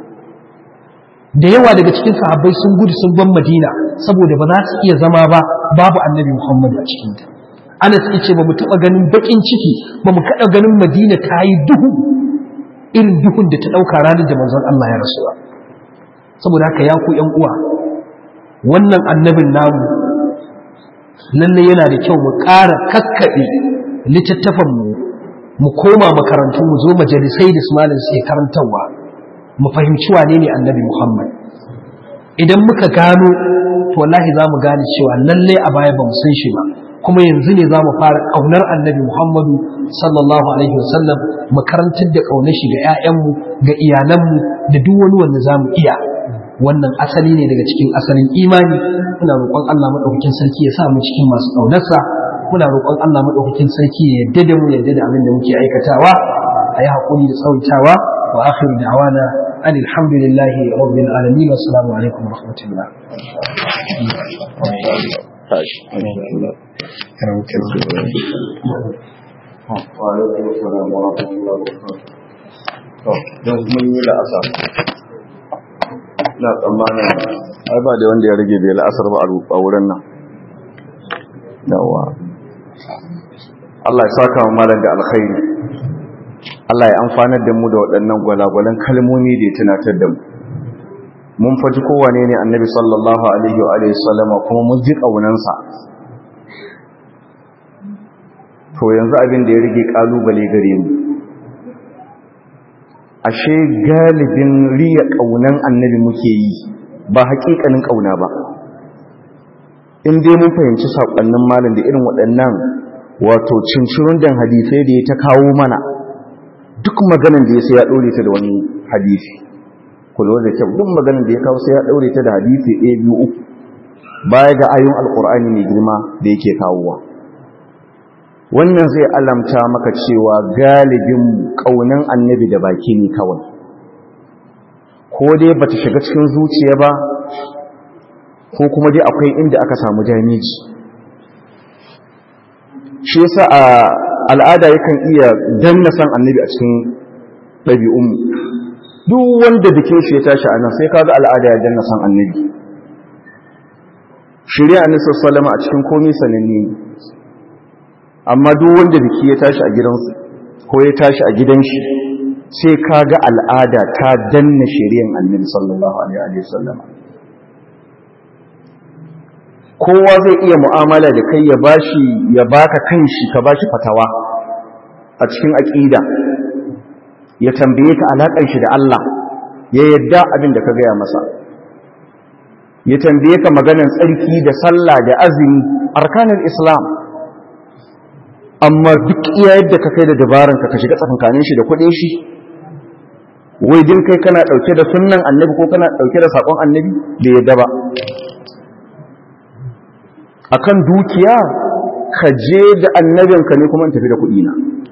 Speaker 2: da yawa daga cikin sahabbai sun gudu sun ban Madina saboda ba za su iya zama ba babu Annabi Muhammad a cikin ta Anas yace ba mu taɓa ganin bakin ciki ba mu kaɗa ganin Madina ta yi duhu irin duhun da ta ɗauka ranar da manzon Allah ya rasu ba saboda haka ya ku ‘yan uwa wannan annabin namu lalle yana da kyau mu ƙara kakkaɓe littattafanmu mu koma makarantu mu zo majalisai da su malin sai karantarwa mu fahimci wane ne annabi muhammad idan muka gano to wallahi za mu gane cewa lalle a baya ba mu san shi ba kuma yanzu ne za mu fara ƙaunar annabi muhammadu sallallahu alaihi wasallam mu karantar da ƙaunar shi ga 'ya'yanmu ga iyalanmu da duk wani wanda za mu iya wannan asali ne daga cikin asalin imani muna roƙon Allah madaukakin sarki ya sa mu cikin masu ƙaunarsa muna roƙon Allah madaukakin sarki ya yarda da mu yarda da abin da muke aikatawa a yi haƙuri da tsawaitawa wa akhir da'wana an alhamdulillahi rabbil alamin wa assalamu alaikum wa rahmatullah
Speaker 1: don mun yi la'asa na tsammanin ai ba da wanda ya rage bai la'asar ba a wurin nan yawa Allah ya saka mu malam da alkhairi Allah ya amfanar da mu da waɗannan gwalagwalan kalmomi da ya tunatar da mu mun faji kowane ne annabi sallallahu alaihi wa alihi sallama kuma mun ji ƙaunansa to yanzu abin da ya rige ƙalubale gare mu ashe galibin riya ƙaunan annabi muke yi ba haƙiƙanin ƙauna ba in dai mun fahimci saƙonnin malam da irin waɗannan wato cincirun dan hadisai da ya ta kawo mana duk maganan da ya sai ya ɗore ta da wani hadisi kullum da kyau duk maganan da ya kawo sai ya ɗaure ta da hadisi ɗaya biyu uku baya ga ayon alƙur'ani mai girma da yake kawowa wannan zai alamta maka cewa galibin ƙaunan annabi da baki ne kawai ko dai bata shiga cikin zuciya ba ko kuma dai akwai inda aka samu damiji shi yasa a al'ada yakan iya danna san annabi a cikin ɗabi'unmu duk wanda bikin shi ya tashi a nan sai kaga al'ada ya danna san annabi shirya annabi sallallahu a cikin komai sananne amma duk wanda biki ya tashi a gidansu ko ya tashi a gidan shi sai kaga al'ada ta danna shari'an annabi sallallahu alaihi wasallam kowa zai iya mu'amala da kai ya bashi ya baka kanshi ka bashi fatawa a cikin aqida ya tambaye ka alakan shi da Allah ya yadda abin da ka gaya masa ya tambaye ka maganan tsarki da sallah da azumi arkanul islam amma duk iya yadda ka kai da dabaran ka ka shiga tsakankanin shi da kudin shi wai din kai kana dauke da sunnan annabi ko kana dauke da sakon annabi da yadda ba akan dukiya ka je da annabinka ne kuma in tafi da kuɗi na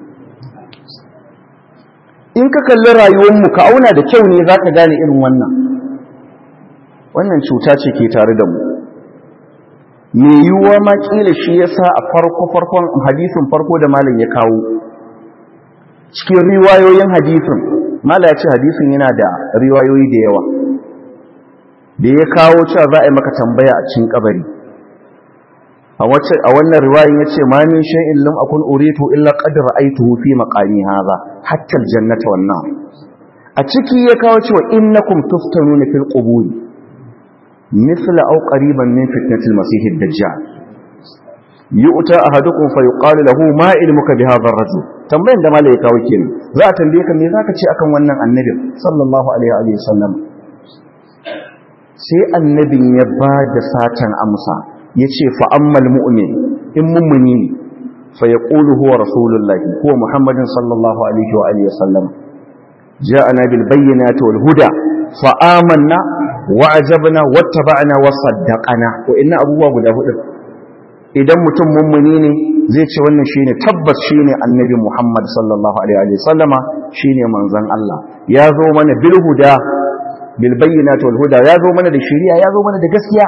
Speaker 1: in ka kalli rayuwarmu ka auna da kyau ne za ka gane irin wannan wannan cuta ce ke tare da mu mai yiwuwa ma ƙila shi ya sa a farko-farkon hadisin farko da malam ya kawo cikin riwayoyin hadisin malam ya ce hadisin yana da riwayoyi da yawa da ya kawo cewa za a yi maka tambaya a cikin kabari a wannan riwayin ya ce ma min shay'in lam akun uritu illa qad ra'aytuhu fi maqami hadha hatta aljannata wan nar a ciki ya kawo cewa innakum tuftanuna fil qubur mithla aw qariban min fitnatil masih ad-dajjal yu'ta ahadukum fa yuqalu lahu ma ilmuka bi hadha ar-rajul tambayan da malai kawo kenan za a tambaye ka me zaka ce akan wannan annabi sallallahu alaihi wa sallam sai annabin ya ba da satan amsa ya ce fa'ammal mu'min in mummuni ne fa ya ƙulu huwa rasulullahi huwa muhammadin sallallahu alaihi wa alihi wasallam ja'ana bil bayyinati wal huda fa amanna wa ajabna wattaba'na wa saddaqana wa inna abubuwa guda hudu idan mutum mummuni ne zai ce wannan shine tabbas shine annabi muhammad sallallahu alaihi wa sallama shine manzon Allah ya zo mana bil huda bil bayyinati wal huda ya zo mana da shari'a ya zo mana da gaskiya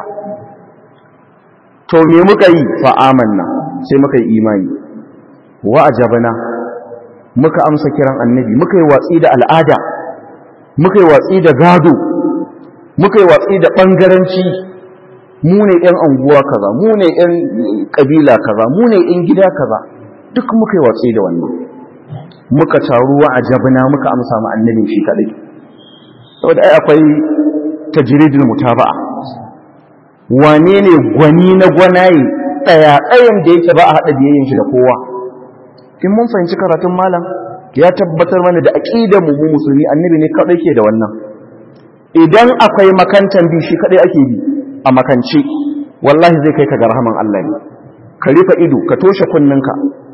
Speaker 1: to me muka yi fa amanna sai muka yi imani wa ajabna muka amsa kiran annabi muka yi watsi da al'ada muka yi watsi da gado muka yi watsi da bangaranci mu ne yan anguwa kaza mu ne yan kabila kaza mu ne yan gida kaza duk muka yi watsi da wannan muka taru wa ajabna muka amsa mu annabi shi kadai saboda ai akwai tajridul mutaba'a wane ne gwani na gwanaye ɗaya-ɗayan da yake ba a haɗa biyayyen shi da kowa in mun fahimci karatun malam ya tabbatar mana da aƙidar mu mu musulmi annabi ne kaɗai ke da wannan idan akwai makantan bi shi kaɗai ake bi a makance wallahi zai kai ka ga rahaman Allah ne ka rufe ido ka toshe kunninka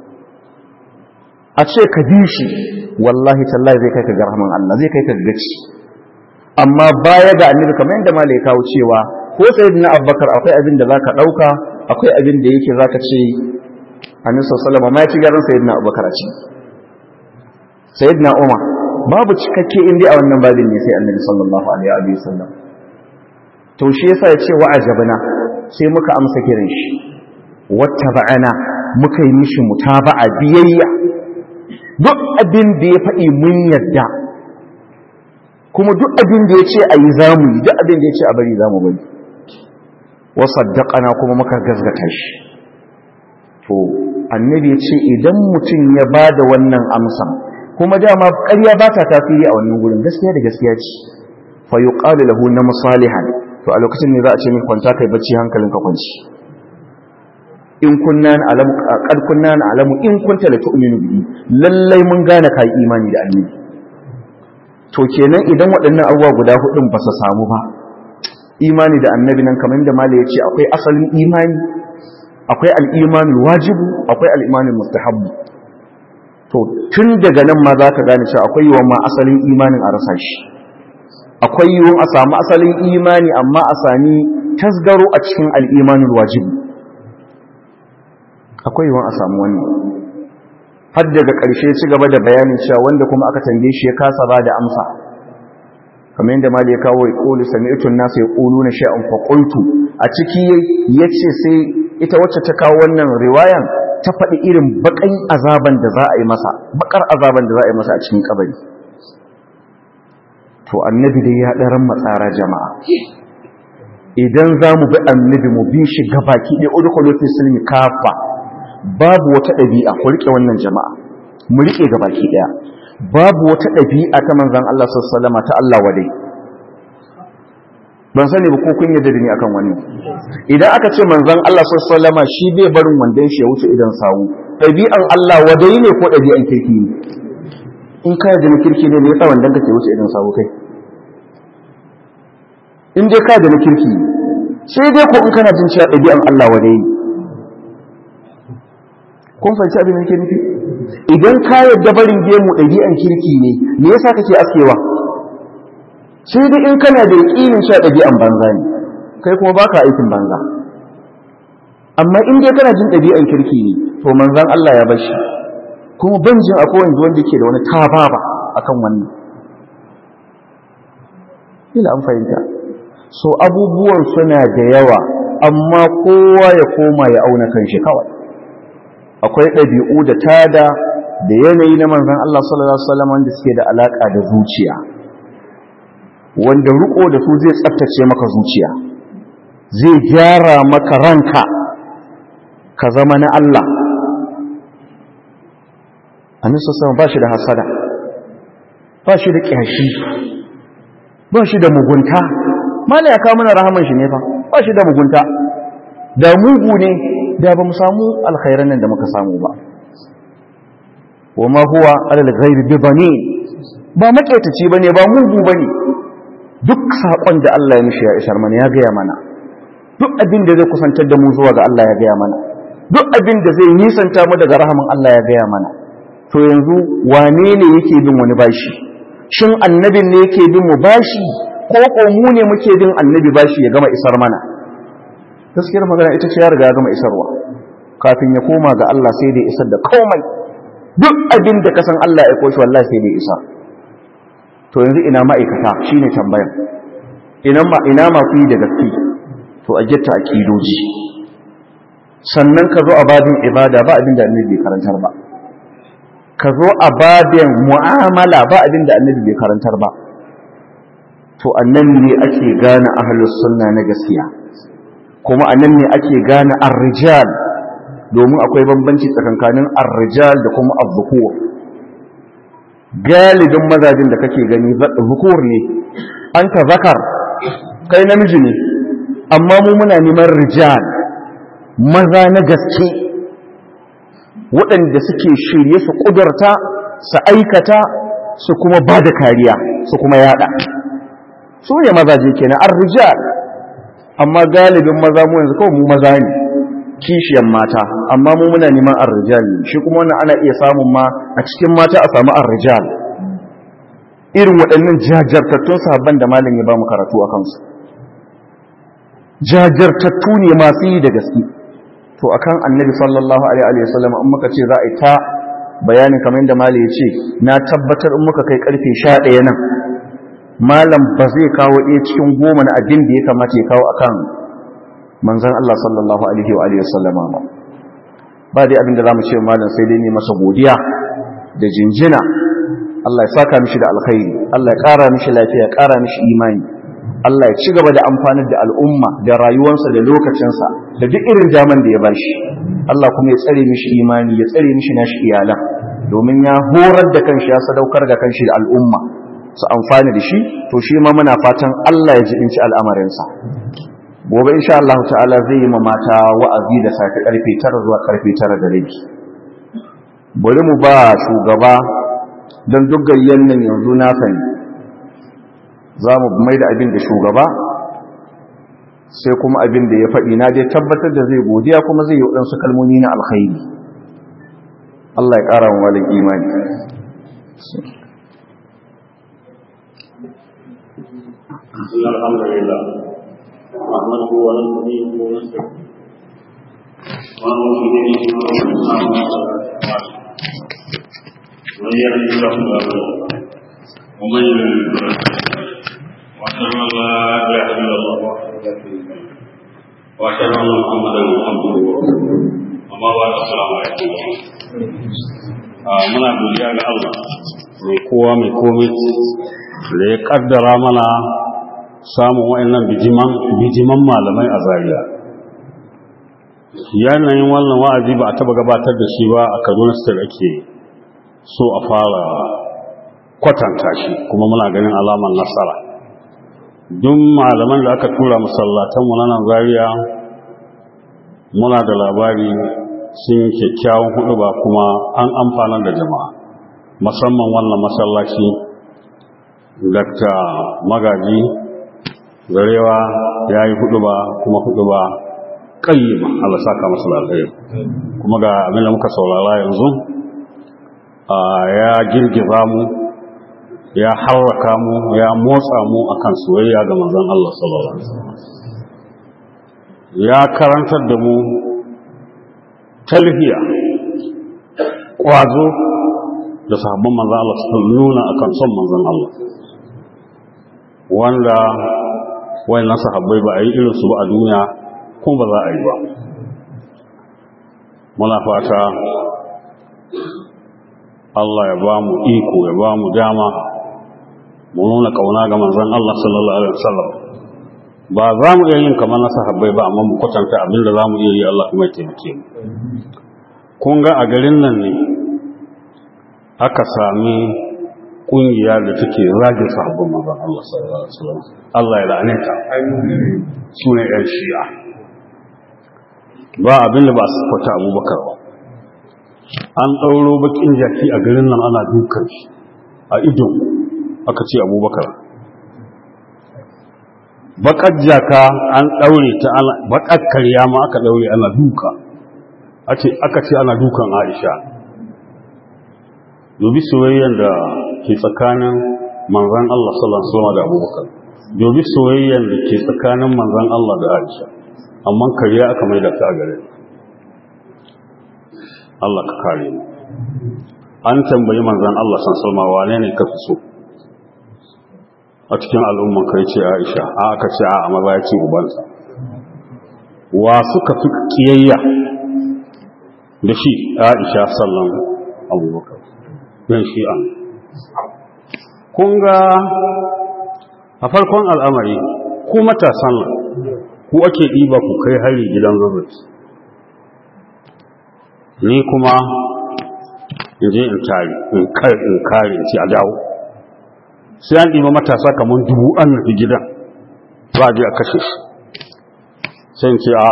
Speaker 1: a ce ka bi shi wallahi tallahi zai kai ka ga rahaman Allah zai kai ka ga gaci amma baya ga annabi kamar yadda malai kawo cewa ko sayyidina abubakar akwai abin da zaka dauka akwai abin da yake zaka ce annabi sallallahu alaihi ma ya ci garin sayyidina abubakar a ci sayyidina umar babu cikakke inda a wannan babin ne sai annabi sallallahu alaihi wa sallam to shi yasa ya ce wa ajabna sai muka amsa kiran shi wattaba'ana muka yi mishi mutaba'a biyayya duk abin da ya faɗi mun yadda kuma duk abin da ya ce a yi zamu yi duk abin da ya ce a bari zamu bari wasaddaqana kuma muka gazgata shi to annabi ya ce idan mutum ya bada wannan amsa kuma dama ƙarya ba ta tasiri a wannan gurin gaskiya da gaskiya ce fa yuqalu lahu na musalihan to a lokacin ne za a ce min kwanta kai bacci hankalinka kwanci in kunna alamu qad kunna alamu in kunta la tu'minu bihi lallai mun gane kai imani da annabi to kenan idan waɗannan abubuwa guda hudun ba su samu ba imani da annabi nan kamar da mala yace akwai asalin imani akwai al-imanul wajibu akwai al-imanul mustahabbu to tun daga nan ma zaka gane cewa akwai yawan ma asalin imanin a rasa shi akwai yiwuwan a samu asalin imani amma a sami tasgaro a cikin al-imanul wajibu akwai yiwuwan a samu wannan har daga ƙarshe ci gaba da bayanin cewa wanda kuma aka tambaye shi ya kasa ba da amsa kamar yadda mali ya kawo ya ƙulu sami'tun nasu ya ƙulu na sha'an faƙultu a ciki ya ce sai ita wacce ta kawo wannan riwayan ta faɗi irin baƙan azaban da za a yi masa baƙar azaban da za a yi masa a cikin kabari to annabi dai ya ɗaran matsara jama'a idan za mu bi annabi mu bi shi gabaki ɗaya udkhulu fi silmi kafa babu wata ɗabi'a ku riƙe wannan jama'a mu riƙe ga baki ɗaya babu wata ɗabi'a ta manzan Allah sallama ta Allah wadai ban sani ba ko kun yarda da ni akan wani idan aka ce manzan Allah sallama shi bai barin wandon shi ya wuce idan sawu ɗabi'an Allah wadai ne ko ɗabi'an kirki ne in ka yarda na kirki ne me yasa wandon ka ke wuce idan sawu kai in dai ka yarda na kirki ne sai dai ko in kana jin cewa ɗabi'an Allah wadai ne kun fahimci abin da yake nufi idan ka yadda barin gemu ɗabi'an kirki ne me yasa kake askewa sai dai in kana da yaƙinin sha ɗabi'an banza ne kai kuma baka aikin banza amma in dai kana jin ɗabi'an kirki ne to manzan Allah ya bashi kuma ban jin akwai wanda wanda yake da wani tababa akan wannan ila an fahimta so abubuwan suna da yawa amma kowa ya koma ya auna kanshi kawai akwai ɗabi'u da tada da yanayi na manzan Allah sallallahu Alaihi wasallam wanda suke da alaƙa da zuciya wanda riko da su zai tsaftace maka zuciya zai gyara maka ranka ka zama na Allah annabi sallallahu ba shi da hasada ba shi da ƙyashi ba shi da mugunta mala ya kawo mana rahaman shi ne fa ba shi da mugunta da mugu ne da ba mu samu alkhairan nan da muka samu ba wa ma huwa alal ghaibi bi bani ba maketaci bane ba mugu bane duk sakon da Allah ya mishi ya isar mana ya gaya mana duk abin da zai kusantar da mu zuwa ga Allah ya gaya mana duk abin da zai nisanta mu daga rahaman Allah ya gaya mana to yanzu wane ne yake bin wani bashi shin annabin ne yake bin mu bashi ko ko mu ne muke bin annabi bashi ya gama isar mana gaskiyar magana ita ce ya riga ya gama isarwa kafin ya koma ga Allah sai dai isar da komai duk abin da kasan Allah ya koshi wallahi sai dai isar to yanzu ina ma'aikata shine tambayar ina ma ina ma ku yi da gaske to a gitta akidoji sannan ka zo a babin ibada ba abin da annabi bai karantar ba ka zo a babin mu'amala ba abin da annabi bai karantar ba to annan ne ake gane ahlus sunna na gaskiya kuma a nan ne ake gane arrijal domin akwai bambanci tsakankanin arrijal da kuma azzukur galibin mazajin da kake gani zukur ne an ta zakar kai namiji ne amma mu muna neman rijal maza na gaske waɗanda suke shirye su ƙudurta su aikata su kuma ba da kariya su kuma yada su ne mazaje kenan arrijal amma galibin maza mu yanzu kawai mu maza ne kishiyan mata amma mu muna neman arrijal shi kuma wannan ana iya samun ma a cikin mata a samu arrijal irin waɗannan jajartattun sahabban da malam ya ba mu karatu a kansu jajartattu ne masu yi da gaske to akan annabi sallallahu alaihi wa sallam in muka ce za a yi ta bayanin kamar yadda malam ya ce na tabbatar in muka kai karfe 11 nan malam ba zai kawo ɗaya cikin goma na abin da ya kamata ya kawo akan manzan Allah sallallahu alaihi wa alihi wasallama ba ba dai abin da zamu ce malam sai dai ne masa godiya da jinjina Allah ya saka mishi da alkhairi Allah ya ƙara mishi lafiya ya ƙara mishi imani Allah ya ci gaba da amfanar da al'umma da rayuwarsa da lokacinsa da duk irin daman da ya bashi Allah kuma ya tsare mishi imani ya tsare mishi nashi iyalan domin ya horar da kanshi ya sadaukar da kanshi da al'umma su amfani da shi to shi ma muna fatan Allah ya jibinci al'amarinsa gobe insha Allah ta'ala zai yi ma mata wa'azi da safe karfe 9 zuwa karfe 9 da rabi bari mu ba shugaba don duk gayyan nan yanzu na sani za mu mai da abin da shugaba sai kuma abin da ya faɗi na dai tabbatar da zai godiya kuma zai yi waɗansu kalmomi na alkhairi Allah ya ƙara wa walin imani
Speaker 3: الحمد لله نحمده ونستعينه ونستغفره ونعوذ به من شرور انفسنا ومن يهده الله فلا مضل له ومن يضلل فلا هادي له واشهد ان لا اله الا الله وحده لا شريك له واشهد ان محمدا عبده ورسوله اما بعد السلام عليكم muna godiya ga Allah mai kowa mai komai da ya kaddara mana samun wa'annan bijiman malamai a zariya yanayin wannan wa'azi ba a taba gabatar da shi ba a kaduna state ake so a fara kwatanta shi kuma muna ganin alamar nasara duk malaman da aka tura masallatanmu na nan zariya muna da labari sun kyakkyawan hudu ba kuma an amfanar da jama'a musamman wannan masallaci dr magaji garewa ya yi hudu ba kuma hudu ba ƙayyima Allah saka masu lalai kuma ga abinda muka saurara yanzu ya girgiza mu ya harraka mu ya motsa mu akan soyayya ga manzon Allah sallallahu alaihi wasallam ya karantar da mu talhiya kwazo da sahabban manzon Allah su nuna akan son manzon Allah wanda wayannan sahabbai ba a yi irinsu ba a duniya kuma ba za a yi ba muna fata Allah ya ba mu iko ya ba mu dama mu nuna kauna ga manzon Allah sallallahu alaihi wasallam ba za mu iya yin kamar na sahabbai ba amma mu kwatanta abin da za mu iya yi Allah kuma ya taimake mu kun ga a garin nan ne aka sami kungiya da take zagin sahabban manzon Allah sallallahu alaihi wasallam Allah ya la'ane ta su ne yan shi'a ba abin da ba su kwata Abubakar ba an ɗauro bakin jaki a garin nan ana dukan shi a ido aka ce Abubakar bakar jaka an ɗaure ta ana bakar karya ma aka ɗaure ana duka aka ce ana dukan Aisha dubi soyayyar da ke tsakanin manzan Allah sallallahu alaihi wasallam da Abubakar dobi soyayyar da ke tsakanin manzan Allah da Aisha amma kariya aka mai da ta gare Allah ka kare mu an tambayi manzan Allah sallallahu alaihi wasallam wane ne ka fi so a cikin al'umman kai ce Aisha a aka ce a maza ya ce ubansa wa suka fi kiyayya da shi Aisha sallallahu Abubakar yan shi'a kun ga a farkon al'amari ku matasan nan ku ake ɗiba ku kai hari gidan zazzaki ni kuma in je in tari in kare in ci a dawo sai an ɗiba matasa kamar dubu an nufi gidan ba a je a kashe shi sai in ce a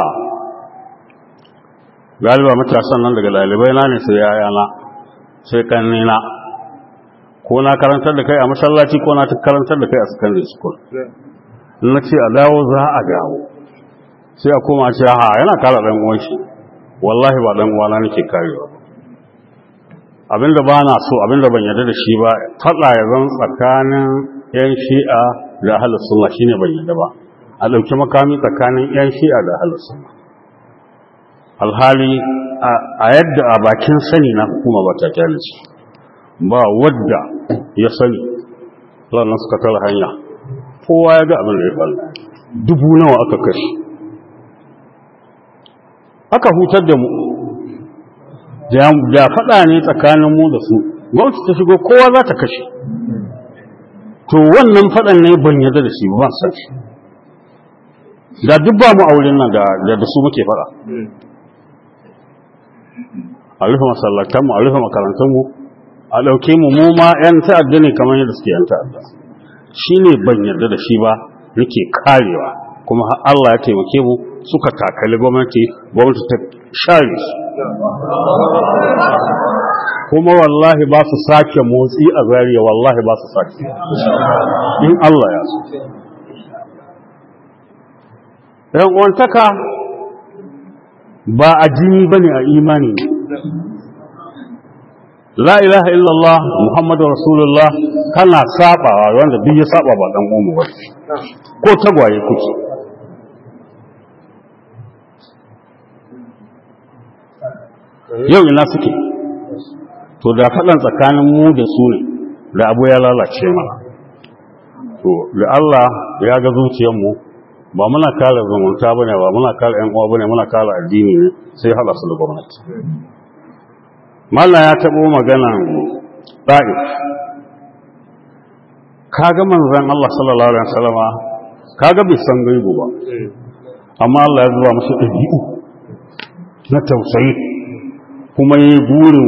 Speaker 3: galiba matasan nan daga ɗalibai na ne sai yayana sai kannina ko na karantar da kai a masallaci ko na karantar da kai a secondary school na ce a dawo za a dawo sai a koma ce ha yana kara ɗan uwan shi wallahi ba ɗan uwana nake karewa abinda ba na so abinda ban yarda da shi ba faɗa ya zan tsakanin yan shi'a da ahlus sunna shine ban yarda ba a ɗauki makami tsakanin yan shi'a da ahlus sunna alhali a yadda a bakin sani na hukuma ba ta kyalici ba wadda ya sani ranar suka tara hanya kowa ya ga abin da ya faru dubu nawa aka kashe aka hutar da mu da faɗa ne tsakanin mu da su gwamnati ta shigo kowa za ta kashe to wannan faɗan ne ban yadda da shi ba san shi da duk ba mu auren nan da su muke faɗa a rufe masallatanmu a rufe makarantunmu a ɗauke mu mu ma 'yan ta'adda ne kamar yadda suke 'yan ta'adda shi ne ban yarda da shi ba nake karewa kuma har Allah ya taimake mu suka takali gwamnati gwamnati ta share su kuma wallahi ba su sake motsi a zariya wallahi ba su sake in Allah ya so ‘yan uwantaka ba a jini ba ne a imani ne la ilaha illallah muhammadu rasulullah kana sabawa wanda duk ya saba ba dan umu ba ko tagwaye kuke yau ina suke to da faɗan tsakanin mu da su ne da abu ya lalace mana to da Allah ya ga zuciyarmu ba muna kare zumunta bane ba muna kare ƴan uwa bane muna kare addini ne sai haɗa su da gwamnati Mallam ya taɓo maganan ɗa'if kaga manzan Allah sallallahu Alaihi wasallama kaga bai san gaibu ba amma Allah ya zuba masu ɗabi'u na tausayi kuma yi burin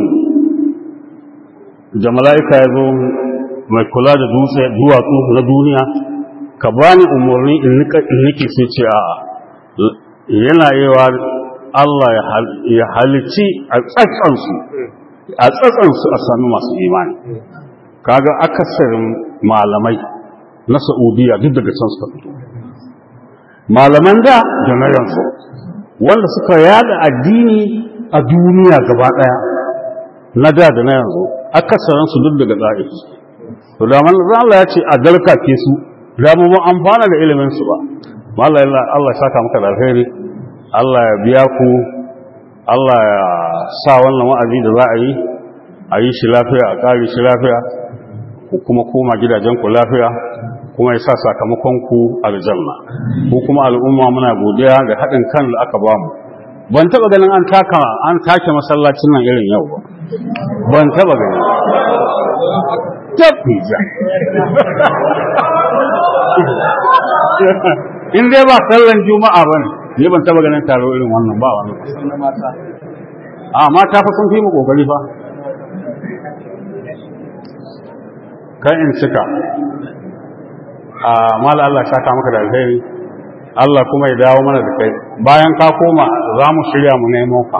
Speaker 3: da mala'ika ya zo mai kula da dutse duwatsu na duniya ka bani umarni in nike sai ce a'a yana yawa Allah ya halici a tsatsansu a tsatsansu a sami masu imani kaga akasarin malamai na Saudiya duk daga can suka fito malaman da da na yanzu wanda suka yada addini a duniya gaba daya na da da na yanzu akasarin su duk daga tsari to da man Allah ya ce a dalka ke su da mu amfana da ilimin su ba wallahi Allah ya saka maka da alheri Allah ya biya ku Allah ya sa wannan wa'azi da za a yi a yi shi lafiya a ƙari shi lafiya ku kuma koma gidajenku lafiya kuma ya sa sakamakonku aljanna ku kuma al'umma muna godiya da haɗin kan da aka bamu ban taɓa ganin an taka an take masallacin nan irin yau ba ban taɓa gani tabbija in dai ba sallan juma'a bane ne ban taɓa ganin taro irin wannan ba wani a mata fa sun fi mu kokari fa kan in cika a mala Allah shaka maka da alheri Allah kuma ya dawo mana da kai bayan ka koma za mu shirya mu nemo ka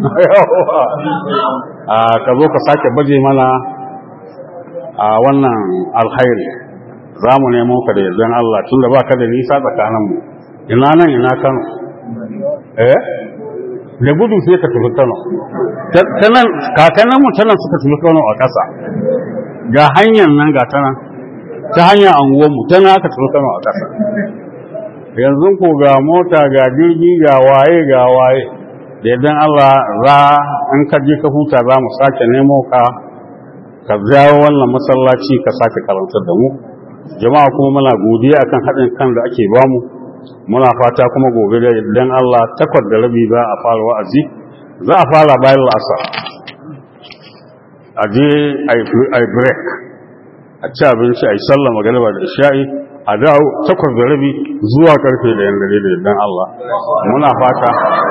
Speaker 3: a ka zo ka sake baje mana a wannan alhairi za mu nemo ka da yardan Allah tunda ba ka da nisa tsakaninmu ina nan ina kano eh da gudu sai ka tafi kano kakanninmu ta nan suka tafi kano a ƙasa ga hanyar nan ga ta nan ta hanyar anguwanmu ta nan aka tafi kano a ƙasa yanzu ko ga mota ga jirgi ga waye ga waye da idan Allah za in ka je ka huta za mu sake nemo ka ka jawo wannan masallaci ka sake karantar da mu jama'a kuma muna godiya akan haɗin kan da ake bamu muna fata kuma gobe da idan Allah takwas da rabi za a fara wa'azi za a fara bayan la'asar a je a yi break a ci abinci a yi sallah magana da isha'i a dawo takwas da rabi zuwa karfe da yan dare da idan Allah muna fata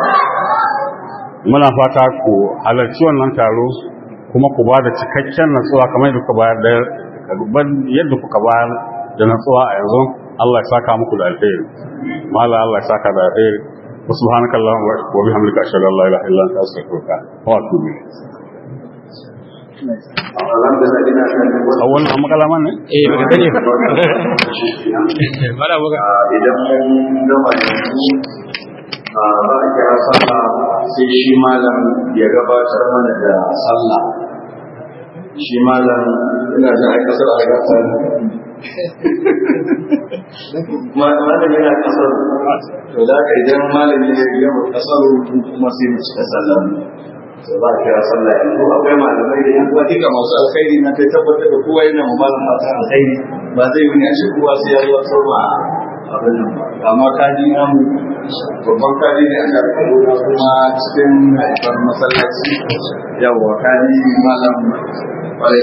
Speaker 3: muna fata ku halarci wannan taro kuma ku ba da cikakken natsuwa kamar yadda kuka bayar da yadda kuka bayar da natsuwa a yanzu Allah ya saka muku da alheri mala Allah ya saka da alheri wa subhanaka allahumma wa bihamdika ashhadu an la ilaha illa anta astaghfiruka wa atubu ilayk a wannan makalaman ne?
Speaker 2: eh ba gane mara buga
Speaker 1: idan mun gama yanzu a za a kira sallah sai shi malam ya gabatar mana da sallah shi malam ina da aika sallah a gasa malam yana kasar to da ka idan malam ya yi yawan kasar kuma sai mu cika sallah to za a kira sallah yanzu akwai malamai da yan uwa duka masu alkhairi na kai tabbatar da kowa yana mu malam fata alkhairi ba zai wuni a ce kowa sai ya zo sarwa abin nan ba amma kaji an babban kaji ne a karkaro kuma cikin haifar masallaci yawwa kaji malam